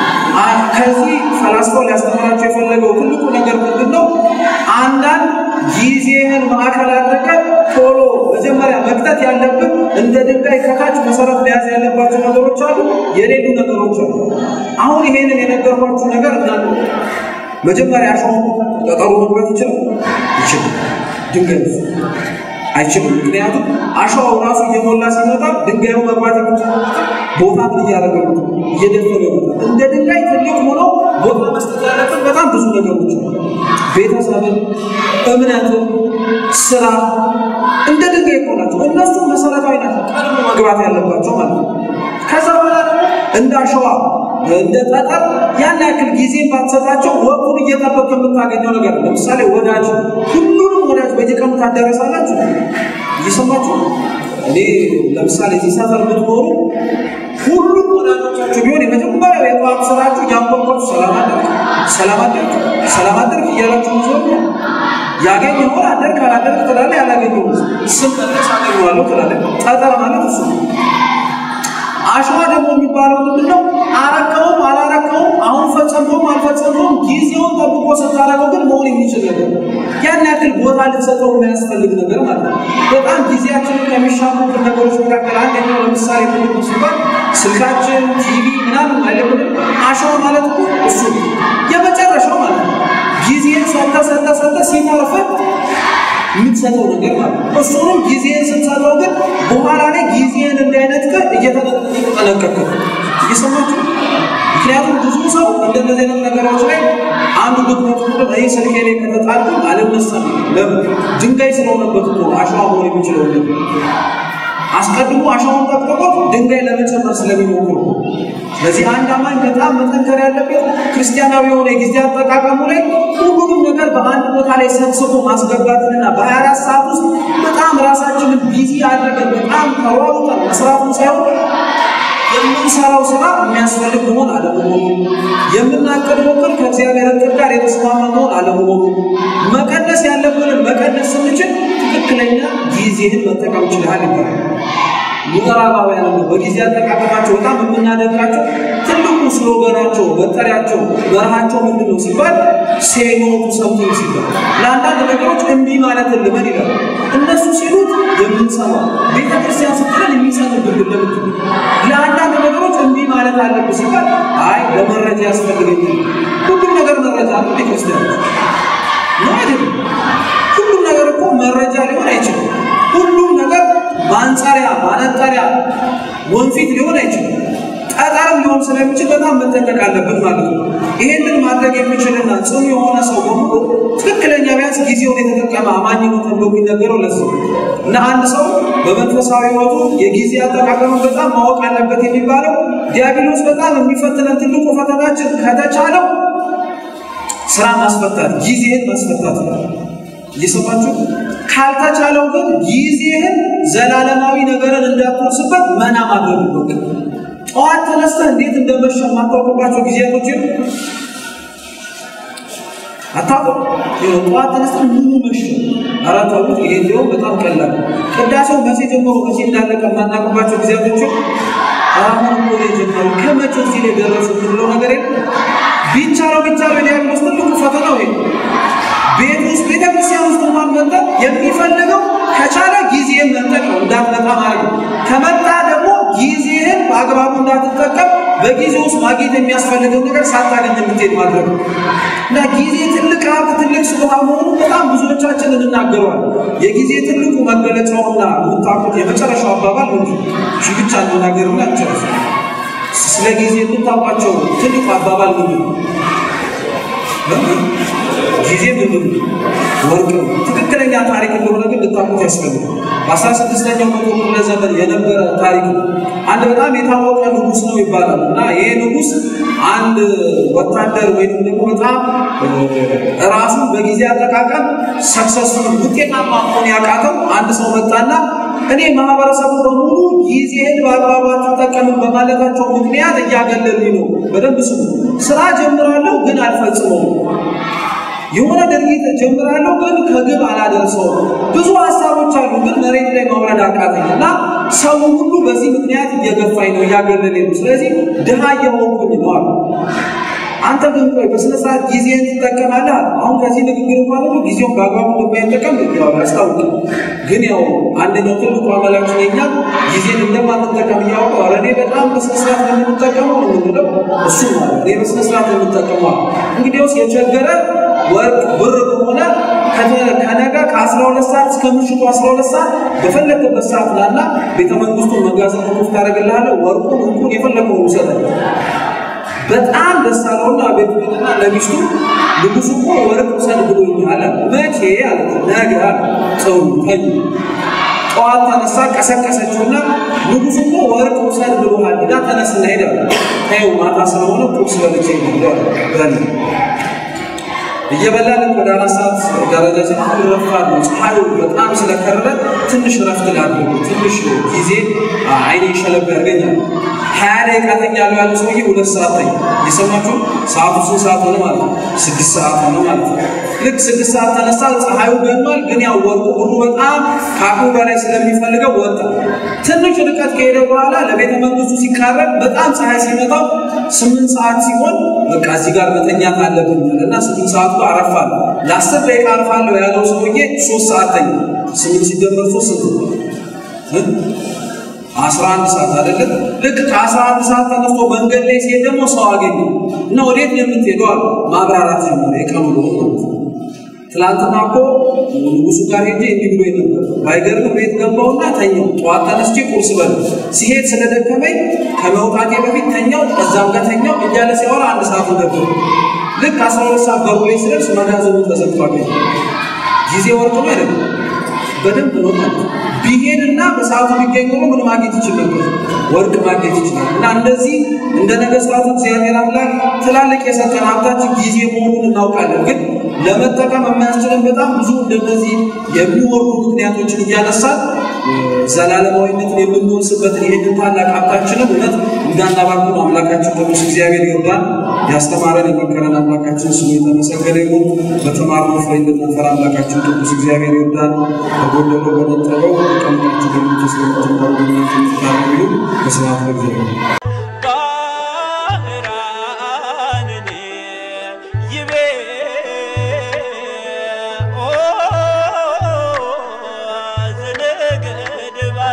ከዚህ ፈላስፋው ሊያስተምራቸው የፈለገው ትልቁ ነገር ምንድን ነው? አንዳንድ ጊዜህን ማዕከል አድርገህ ቶሎ መጀመሪያ መክተት ያለብን እንደ ድንጋይ ከታች መሰረት መያዝ ያለባቸው ነገሮች አሉ፣ የሌሉ ነገሮች አሉ። አሁን ይሄንን የነገርኳችሁ ነገር እና መጀመሪያ አሸዋውን ጠጠሩ መግባት ይችላል ይችላል ድንጋይ አይችልም። ምክንያቱም አሸዋው ራሱ እየሞላ ሲመጣ ድንጋዩ መግባት ቦታ ምን እያደረገ ነው? እየደፈነ ይመጣል። እንደ ድንጋይ ትልቅ ሆኖ ቦታ መስጠት ያለብን በጣም ብዙ ነገሮች ቤተሰብን፣ እምነትን፣ ስራ እንደ ድንጋይ እኮ ናቸው። እነሱ መሰረታዊ ናቸው፣ ቀድሞ መግባት ያለባቸው ማለት ነው። ከዛ በኋላ ደግሞ እንደ አሸዋ እንደ ጠጠር ያን ያክል ጊዜ ባትሰጣቸው ወቅቱን እየጠበቅ የምታገኘው ነገር ለምሳሌ ወዳጅ ሁሉንም ወዳጅ በየቀኑ ታዳረሳላችሁ። እየሰማችሁ እኔ ለምሳሌ እዚህ ሰፈር ብትኖሩ ሁሉም ወዳጆቻችሁ ቢሆን የመጀመሪያው የጠዋት ስራችሁ እያንኳኳችሁ ሰላም አደርግ ሰላም አደርግ ሰላም አደርግ እያላችሁ ዞሩ ያገኝ ሆን አደርግ አላደርግ ትላለህ። ያላገኘው ስም መለስ አገኘዋለሁ ትላለህ። ጠጠር ማለት እሱ አሸዋ ደግሞ የሚባለው ምንድን ነው? አረከውም አላረከውም፣ አሁን ፈጸመውም አልፈጸመውም፣ ጊዜውን ጠብቆ ስታረገው ግን መሆን የሚችል ነገር ያን ያክል ቦታ ልትሰጠው የሚያስፈልግ ነገር ማለት ነው። በጣም ጊዜያችንን ከሚሻሙብን ነገሮች መካከል አንደኛው ለምሳሌ ምንድን ነው ሲባል ስልካችን፣ ቲቪ ምናምን አይለምን። አሸዋ ማለት እኮ እሱ የመጨረሻው ማለት ነው። ጊዜን ሰጠ ሰጠ ሰጠ ሲተርፍህ የምትሰጠው ነገር ማለት ነው። እሱንም ጊዜን ስትሰጠው ግን በኋላ ላይ ጊዜን እንዳይነጥቀህ እየተጠነቀቅህ እየሰማችሁ። ምክንያቱም ብዙ ሰው እንደነዚህ አይነት ነገሮች ላይ አንዱ ድክመቱ ምንድን ነው? ይህ ስልኬ ላይ ከተጣልኩኝ አልነሳም። ለምን? ድንጋይ ስለሆነበት እኮ አሸዋ መሆን የሚችለው አስቀድሞ አሸዋውን ጠቅጥቆት ድንጋይ ለመጨመር ስለሚሞክሩ ስለዚህ አንድ አማኝ በጣም መጠንከር ያለበት ክርስቲያናዊ የሆነ የጊዜ አጠቃቀሙ ላይ ሁሉንም ነገር በአንድ ቦታ ላይ ሰብስቦ ማስገባትንና በሀያ አራት ሰዓት ውስጥ በጣም ራሳችንን ቢዚ አድርገን በጣም ተሯሩጠን መስራቱን ሳይሆን የምንሰራው ስራ የሚያስፈልግ መሆን አለመሆኑ፣ የምናቅደው እቅድ ከእግዚአብሔር እቅድ ጋር የተስማማ መሆን አለመሆኑ፣ መቀነስ ያለብንን መቀነስ ስንችል ትክክለኛ ጊዜህን መጠቀም ችልሃል ይባላል። ምዕራባውያን ነው በጊዜ አጠቃቀማቸው በጣም የምናደንቃቸው ትልቁ ስሎገናቸው መጠሪያቸው መርሃቸው ምንድን ነው ሲባል ሴኖቱ ሰምቲንግ ሲባል ለአንዳንድ ነገሮች እምቢ ማለት ልመድ ይላል። እነሱ ሲሉት የምንሰማ ቤተ ክርስቲያን ስትለን የሚሰምብን ለምት ለአንዳንድ ነገሮች እምቢ ማለት አለብህ ሲባል አይ ለመረጃ ያስፈልገኛል። ሁሉም ነገር መረጃ ነው ቤተ ክርስቲያን ነው አይደለም። ሁሉም ነገር እኮ መረጃ ሊሆን አይችልም። ሁሉም ነገር ማንጸሪያ፣ ማነጠሪያ፣ ወንፊት ሊሆን አይችልም። ጠጠርም ሊሆን ስለሚችል በጣም መጠንቀቅ አለብን ማለት ነው። ይሄንን ማድረግ የሚችልና ጽኑ የሆነ ሰው በሙሉ ትክክለኛ ቢያንስ ጊዜውን የተጠቀመ አማኝ ነው ተብሎ የሚነገረው ለዚህ እና አንድ ሰው በመንፈሳዊ ሕይወቱ የጊዜ አጠቃቀሙን በጣም ማወቅ አለበት የሚባለው ዲያብሎስ በጣም የሚፈትነን ትልቁ ፈተናችን ከተቻለው ስራ ማስፈታት፣ ጊዜህን ማስፈታት ነው። እየሰማችሁ ካልተቻለው ግን ጊዜህን ዘላለማዊ ነገርን እንዳትወርስበት መና ማድረግ ነው። ጠዋት ተነስተህ እንዴት እንደመሸ የማታውቅባቸው ጊዜያቶችን አታውቅም። ጠዋት ተነስተህ ምኑ መሸ አራታውት ይሄ እንዲሁም በጣም ቀላል ቅዳሴው መቼ ጀምሮ መቼ እንዳለቀ የማናውቅባቸው ጊዜያቶችን አሁን እኮ ነው የጀመሩ ከመቼ እዚህ ላይ ደረሱ ብለው ነገር የለም። ቢቻለው ቢቻለው የዲያብሎስ ትልቁ ፈተናው ይሄ ቤት ውስጥ ቤተ ክርስቲያን ውስጥ እንኳን መጣ የሚፈልገው ከቻለ ጊዜህን መንጠቅ ነው፣ እንዳትመጣ ማለት ነው። ከመጣ ደግሞ ጊዜህን በአግባቡ እንዳትጠቀም በጊዜ ውስጥ ማግኘት የሚያስፈልገው ነገር ሳታገኝ የምትሄድ ማድረግ ነው እና ጊዜ ትልቅ ሀብት፣ ትልቅ ስጦታ መሆኑ በጣም ብዙዎቻችን እንናገረዋል። የጊዜ ትልቁ መገለጫውና የምታውቁት የመጨረሻው አባባል ነው። ሺ ብቻ እንናገርና እንጨርስ። ስለ ጊዜ የምታውቋቸው ትልቁ አባባል ምንድን ነው? ጊዜ ምንድን ነው? ወርቅ ነው። ትክክለኛ ታሪክ እንደሆነ ግን ልታውቁት ያስፈልጋል። በአስራ ስድስተኛው መቶ ክፍለ ዘመን የነበረ ታሪክ ነው። አንድ በጣም የታወቀ ንጉሥ ነው ይባላል እና ይሄ ንጉሥ አንድ ወታደር ወይም ደግሞ በጣም ራሱን በጊዜ አጠቃቀም ሰክሰስፉል ውጤታማ መሆን ያቃተው አንድ ሰው መጣና እኔ ማህበረሰቡ በሙሉ ጊዜህን በአግባቡ አትጠቀምም በማለታቸው ምክንያት እያገለሉኝ ነው። በደንብ ስሙ። ስራ ጀምራለሁ ግን አልፈጽመውም። የሆነ ድርጊት ጀምራለሁ ግን ከግብ አላደርሰውም። ብዙ ሀሳቦች አሉ ግን መሬት ላይ ማውረድ አቃተኝ እና ሰው ሁሉ በዚህ ምክንያት እየገፋኝ ነው፣ እያገለለኝ ነው። ስለዚህ ድሃ እየሆንኩኝ ነው አሉ። አንተ ግን ቆይ በስነ ስርዓት ጊዜህን ትጠቀማለህ። አሁን ከዚህ ንግግር እንኳን ሁሉ ጊዜውን በአግባቡ እንደማይጠቀም ያው ያስታውቃል። ግን ያው አንደኛው ትልቁ አመላችን የኛ ጊዜን እንደማንጠቀም እያወቀ ኧረ እኔ በጣም በስነ ስርዓት ነው የምንጠቀመው ነው የምንለው። እሱ ማለት እኔ በስነ ስርዓት ነው የምንጠቀመው። እንግዲያውስ የቸገረ ወርቅ ብር ከሆነ ከነገ ከአስራ ሁለት ሰዓት እስከ ምሽቱ አስራ ሁለት ሰዓት በፈለግበት ሰዓት ላና ቤተ መንግስቱን መጋዘን ክፍት ታደርግልሃለህ። ወርቁን እንቁን የፈለገውን ውሰዳል። በጣም ደስ አለውና ቤቱና ለሚስቱ ንጉሱ እኮ ወርቅ ውሰድ ብሎኛል አለ። መቼ አለ? ነገ አለ። ጥሩ ተኙ። ጠዋት ተነሳ፣ ቀሰቀሰችውና ንጉሱ እኮ ወርቅ ውሰድ ብሎሃል እና ተነስና ሄደ። ተይው ማታ ስለሆነ ቁርስ በልቼ በል እየበላን ወደ አራት ሰዓት ደረጃ ሲሆን ረፋድ ነው። ፀሐዩ በጣም ስለከረረ ትንሽ ረፍት ላድርግ፣ ትንሽ ጊዜ አይኔ ሸለብ ያርገኛል። ሀያ ደቂቃ ተኛለሁ ያለ ሰውዬ ሁለት ሰዓት ተኛ። የሰማችሁ ሰዓቱ ስንት ሰዓት ሆነ ማለት ነው? ስድስት ሰዓት ሆነ ማለት ነው። ልክ ስድስት ሰዓት ተነሳ፣ ፀሐዩ ገኗል። ግን ያው ወርቁ ሁሉ በጣም ከአቅሙ በላይ ስለሚፈልገው ወጣ። ትንሽ ርቀት ከሄደ በኋላ ለቤተ መንግስቱ ሲቃረብ በጣም ፀሐይ ሲመታው ስምንት ሰዓት ሲሆን በቃ እዚህ ጋር መተኛት አለብን እና ስምንት ሰዓቱ አረፋለሁ ለአስር ደቂቃ አርፋለሁ ያለው ሰውዬ ሶስት ሰዓት ተኛ። ስምንት ሲደመር ሶስት ስንት አስራ አንድ ሰዓት አይደለም። ልክ ከአስራ አንድ ሰዓት ተነስቶ መንገድ ላይ ሲሄድ ደግሞ ሰው አገኘ እና ወዴት ነው የምትሄደው አለ። ማብራራት ጀመረ። የቀኑ ነው ትላንትና እኮ ንጉሱ ጋር ሄጄ እንዲህ ብሎ ነበር። ባይገርም ቤት ገባውና ተኛው። ጠዋት ተነስቼ ቁርስ በል ሲሄድ ስለደከመኝ ከመውጣቴ በፊት ተኛው፣ እዛም ጋር ተኛው እያለ ሲያወራ አንድ ሰዓቱ ገባ። ልክ አስራ ሁለት ሰዓት በሩ ላይ ስደርስ መጋዘኑ ተዘግቷል። ጊዜ ወርቅ ነው አይደለም በደንብ ነው ማለት ቢሄድና በሰዓቱ ቢገኝ ኖሮ ምን ማግኘት ይችል ነበር? ወርቅ ማግኘት ይችላል። እና እንደዚህ እንደ ነገስታቱ እግዚአብሔር አምላክ ትላልቅ የሰጠን ሀብታችን ጊዜ መሆኑን እናውቃለን። ግን ለመጠቀም የማያስችለን በጣም ብዙ እንደነዚህ የሚወርዱ ምክንያቶችን እያነሳን ዘላለማዊነትን የምንወርስበትን ይህንን ታላቅ ሀብታችንን እውነት እንዳናባክኑ አምላካችን ቅዱስ እግዚአብሔር ይርዳን። ያስተማረን የመከረን አምላካችን ስሙ የተመሰገነ ይሁን። በተማርነው ፍሬ እንድናፈራ አምላካችን ቅዱስ እግዚአብሔር ይርዳን። በጎደለው በነጠበው ቀምናችሁ በመንፈስ ለምትማሩ ግንኙነት የምትታረጉ በስብሐት ለእግዚአብሔር። ባህራንኔ ይቤ ኦ ዘነገድባ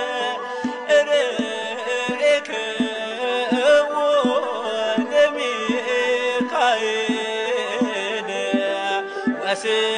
ርኤክዎ ለሚካኤል ወስ